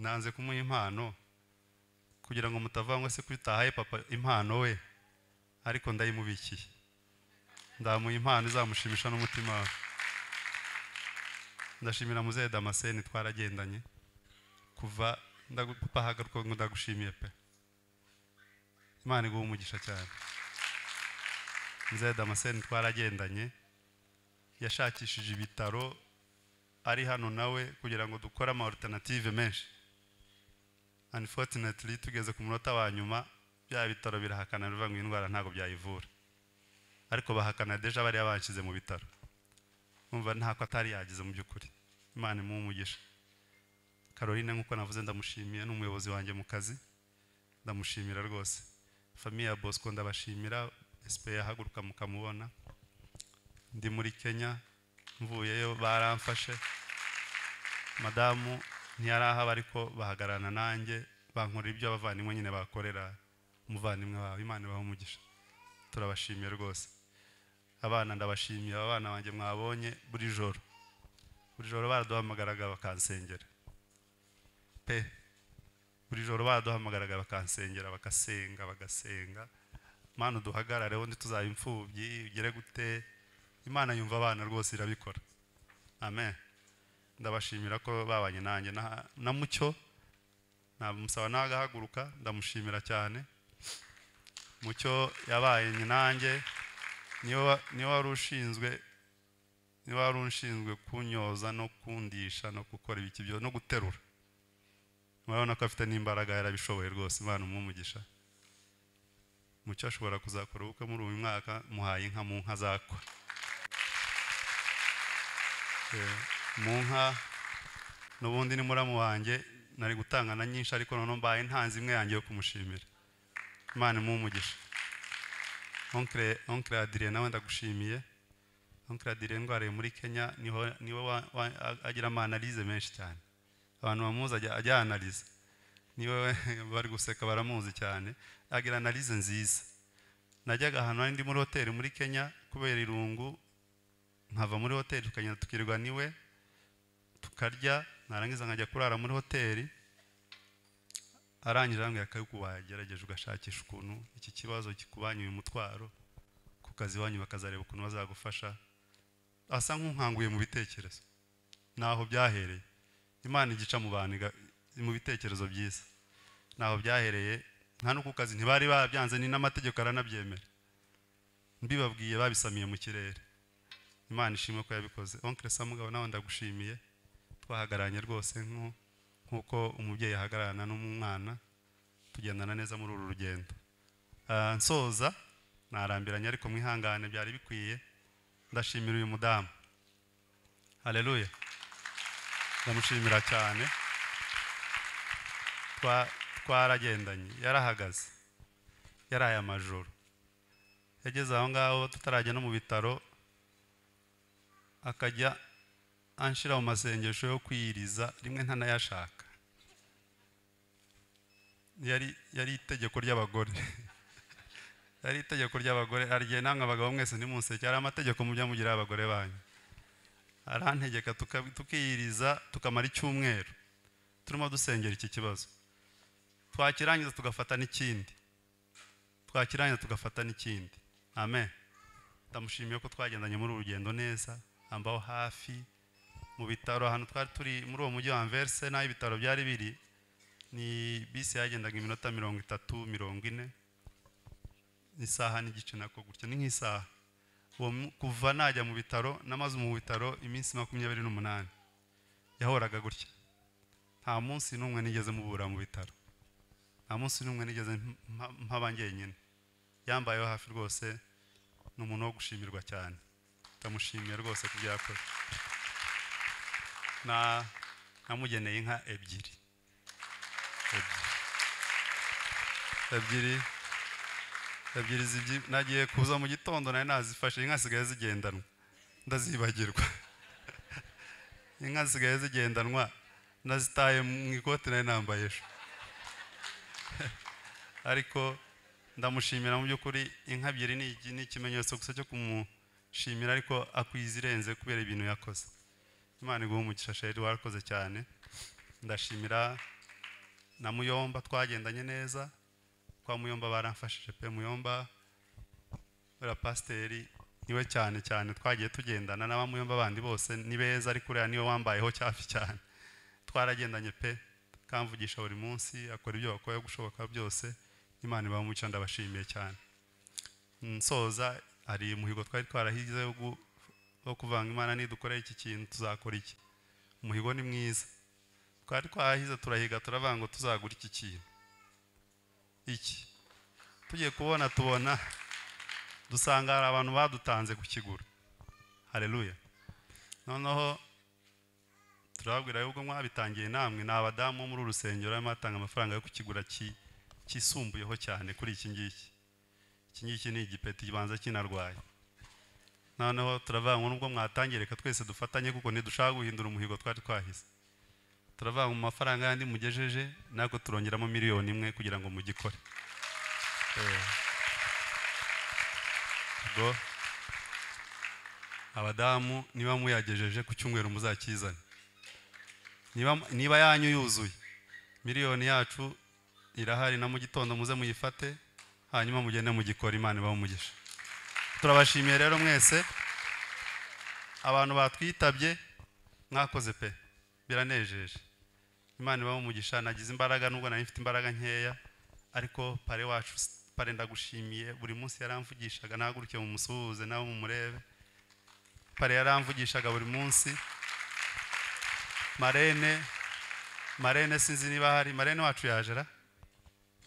nanze kumuha impano kugira ngo mutavuga ngo se kuri tahaye papa impano we ariko ndayimubikiye ndamuha impano izamushimisha n'umutima we ndashimira muzehe damascene twaragendanye kuva ndagu- papa hagaruka ngo ndagushimiye pe imana iguha umugisha cyane muzehe damascene twaragendanye yashakishije ibitaro ari hano nawe kugira ngo dukore ama alternative menshi unfortunately tugeze ku munota wa nyuma bya bitaro birahakana bivuga ngo iyi ndwara ntabwo byayivura ariko bahakana deja bariya banshyize mu bitaro numva ntako atari yagize mu by'ukuri imana imuhe umugisha caroline nk'uko navuze ndamushimiye ni umuyobozi wanjye mu kazi ndamushimira rwose famiye ya bosco ndabashimira esipe yahaguruka mukamubona ndi muri kenya mvuyeyo baramfashe madamu ntiyarahaba ariko bahagararana nanjye bankorera ibyo abavandimwe nyine bakorera umuvandimwe wawe imana ibahe umugisha turabashimiye rwose abana ndabashimiye aba bana banjye mwabonye buri joro buri joro baraduhamagaraga bakansengera pe buri joro baduhamagaraga bakansengera bagasenga bagasenga mana uduhagarare undi tuzaba imfubyi ugere gute imana yumva abana rwose irabikora amen ndabashimira ko babanye nanjye na- na mucyo namusaba nawe agahaguruka ndamushimira cyane mucyo yabaye nanjye niwe wa- niwe wari ushinzwe niwe wari unshinzwe kunyoza no kundisha no gukora ibiki byose no guterura murabona ko afite n'imbaraga yarabishoboye rwose imana umumugisha mucyo ashobora kuzakora ubukwe muri uyu mwaka muhaye inka mu nka zakwa Eh, mu nka n'ubundi ni muramu wanjye nari gutanga na nyinshi ariko noneho mbaye ntanze imwe yanjye yo kumushimira imana imumugisha onkire onkire adire nawe ndagushimiye onkire adire ndwariye muri kenya niho niwe wa- wa- a- agira amanalize menshi cyane abantu bamuzi ajya ajya analize niwe bari guseka baramuzi cyane agira analize nziza najyaga ahantu nari ndi muri hoteli muri kenya kubera irungu nkava muri hoteli tukagenda tukirwa niwe tukarya narangiza nkajya kurara muri hoteli arangije arambwira akayuko wagerageje ugashakisha ukuntu iki kibazo kikubanye uyu mutwaro ku kazi iwanyu bakazareba ukuntu bazagufasha asa nk'unkanguye mu bitekerezo naho byahereye imana igica mu bantu iga- mu bitekerezo byiza naho byahereye nta no ku kazi ntibari babyanze ni n'amategeko aranabyemera mbibabwiye babisamiye mu kirere imana ishimwe ko yabikoze onkire samugabo nawe ndagushimiye twahagararanye rwose nku- nk'uko umubyeyi ahagararana n'umwana tugendana neza muri uru rugendo Ah, nsoza narambiranye ariko mwihangane byari bikwiye ndashimira uyu mudamu hareruya ndamushimira cyane Twa- twaragendanye yarahagaze yaraye amajoro yageze aho ngaho tutarajya no mu bitaro akajya anshyira mu masengesho yo kwiyiriza rimwe ntanayashaka yari yari itegeko ry'abagore yari itegeko ry'abagore arigihe namwe abagabo mwese ntimunseke hari amategeko mujya mugira abagore banyu arantegeka tuka- tukiyiriza tukamara icyumweru turimo dusengera iki kibazo twakirangiza tugafata n'ikindi twakirangiza tugafata n'ikindi amen ndamushimiye ko twagendanye muri uru rugendo neza ambaho hafi mu bitaro ahantu twari turi muri uwo mujyi wa anverse n'aho ibitaro byari biri ni bisi yagendaga iminota mirongo itatu mirongo ine isaha n'igice nako gutya ni nk'isaha uwo mu- kuva najya mu bitaro namaze mu bitaro iminsi makumyabiri n'umunani yahoraga gutya nta munsi n'umwe nigeze mubura mu bitaro nta munsi n'umwe nigeze mpa- mpaba njyenyine yambayeho hafi rwose ni umuntu wo gushimirwa cyane ndamushimiye rwose ku byo yakoze na namugeneye inka ebyiri Ebyiri. ebyiri ebyiri zibyi- nagiye kuza mu gitondo nari nazifashe inka zisigaye zigendanwa ndazibagirwa inka zisigaye zigendanwa nazitaye mu ikoti nari nambaye ejo ariko ndamushimira mu by'ukuri inka ebyiri ni iki- ni ikimenyetso gusa cyo kumushimira ariko akwiza irenze kubera ibintu yakoze imana iguha umugisha sheri warakoze cyane ndashimira na muyomba twagendanye neza kwa muyomba baramfashije pe muyomba uriya pasiteri niwe cyane cyane twagiye tugendana n'aba muyomba bandi bose ni beza ariko uriya niwe wambayeho cyafi cyane twaragendanye pe kamvugisha buri munsi akora ibyo bakwiye gushoboka byose imana ibamuca ndabashimiye cyane nsoza hari umuhigo twari twarahize wo gu- wo kuvanga imana nidukorera iki kintu tuzakora iki umuhigo ni mwiza twari twahize turahiga turavuga ngo tuzagura iki kintu iki tugiye kubona tubona dusanga hari abantu badutanze kukigura hareruya noneho turababwira y'ubwo mwabitangiye namwe ni abadamu bo muri uru rusengero barimo batanga amafaranga yo kukigura ki- kisumbuyeho cyane kuri iki ngiki iki ngiki ni igipeti kibanza kinarwaye noneho turavuga ngo nubwo mwatangiye reka twese dufatanye kuko ntidushaka guhindura umuhigo twari twahize turavuga ngo mu mafaranga yandi mugejeje natwe turongeramo miliyoni imwe kugira ngo mugikore Eh. ubwo abadamu niba muyagejeje ku cyumweru muzakizane niba niba yanyu yuzuye miliyoni yacu irahari na mu gitondo muze muyifate hanyuma mugende mugikora imana ibaho umugisha turabashimiye rero mwese abantu batwitabye mwakoze pe biranejeje imana ibaho umugisha nagize imbaraga nubwo nari mfite imbaraga nkeya ariko pare wacu pare ndagushimiye buri munsi yaramvugishaga nahagurukiye mumusuhuze nawe mumurebe pare yaramvugishaga buri munsi marene marene sinzi niba hari marene wacu yaje ra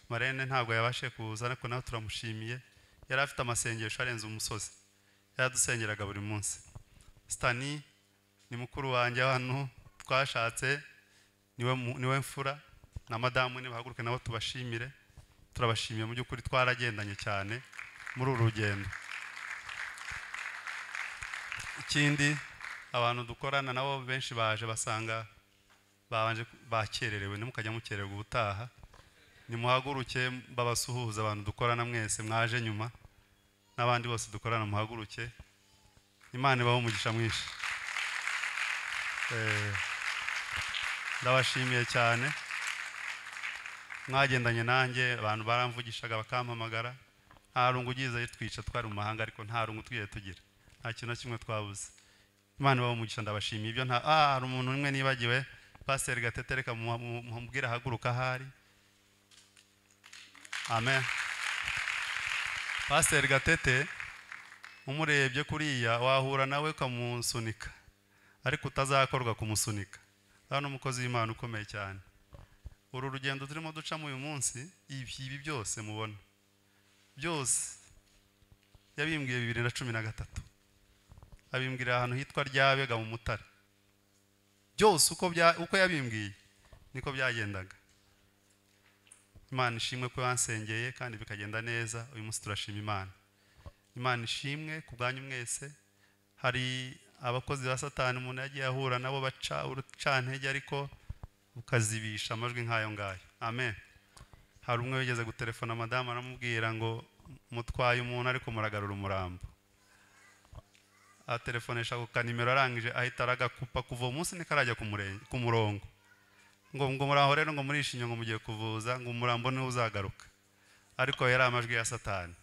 marene ntabwo yabashe kuza ariko nawe turamushimiye yari afite amasengesho arenze umusozi yaradusengeraga buri munsi sitani ni mukuru wanjye hano twashatse niwe mu- niwe mfura na madamu niba haguruke nabo tubashimire turabashimiye mu by'ukuri twaragendanye cyane muri uru rugendo ikindi abantu dukorana nabo benshi baje basanga babanje bakererewe ntimukajya mukererwa ubutaha nimuhaguruke babasuhuze abantu dukorana mwese mwaje nyuma n'abandi bose dukorana muhaguruke imana ibaho umugisha mwinshi Eh, ndabashimiye cyane mwagendanye nanjye abantu baramvugishaga bakampamagara nta rungu ugize twica twari mu mahanga ariko nta rungu twigeze tugira nta kintu na kimwe twabuze imana ibaho umugisha ndabashimiye ibyo nta ah hari umuntu umwe nibagiwe pasiteri gatetereka mubwire ahaguruka ahari amen pasiteri gatete umurebye kuriya wahura nawe ukamusunika ariko utazakorwa kumusunika hano umukozi w'imana ukomeye cyane uru rugendo turimo ducamo uyu munsi ibi ibi byose mubona byose yabimbwiye bibiri na cumi na gatatu abimbwira ahantu hitwa ryabega mu mutara byose uko bya uko yabimbwiye niko byagendaga imana ishimwe ko yansengeye kandi bikagenda neza uyu munsi turashima imana imana ishimwe ku bwanyu mwese hari abakozi ba satani umuntu yagiye ahura nabo baca urucantege ariko ukazibisha amajwi nk'ayo ngayo amen hari umwe wigeze gutelefona madamu aramubwira ngo mutwaye umuntu ariko muragarura umurambo atelefonesha ku kanimero arangije ahita aragakupa kuva uwo munsi niko arajya ku murenge- ku murongo ngo ngo muraho rero ngo murishimye ngo mugiye kuvuza ngo umurambo niwe uzagaruka ariko yari amajwi ya satani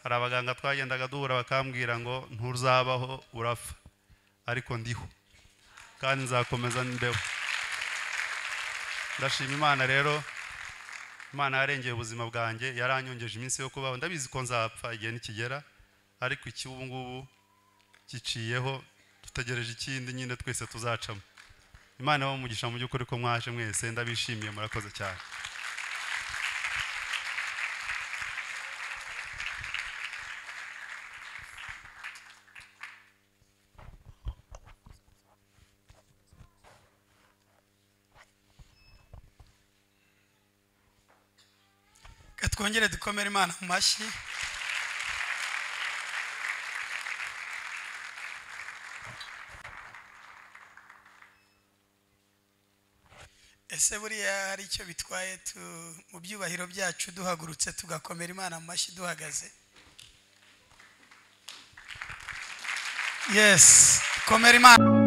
hari abaganga twagendaga duhura bakambwira ngo ntuzabaho urapfa ariko ndiho kandi nzakomeza mbeho ndashima imana rero imana yarengeye ubuzima bwanjye yaranyongeje iminsi yo kubaho ndabizi ko nzapfa igihe nikigera ariko iki ubu ngubu giciyeho dutegereje ikindi nyine twese tuzacamo imana ibahe umugisha mu by'ukuri ko mwaje mwese ndabishimiye murakoze cyane Reka twongere dukomere imana mu mashyi ese buriya hari icyo bitwaye tu- mu byubahiro byacu duhagurutse tugakomera imana mu mashyi duhagaze yesi komera imana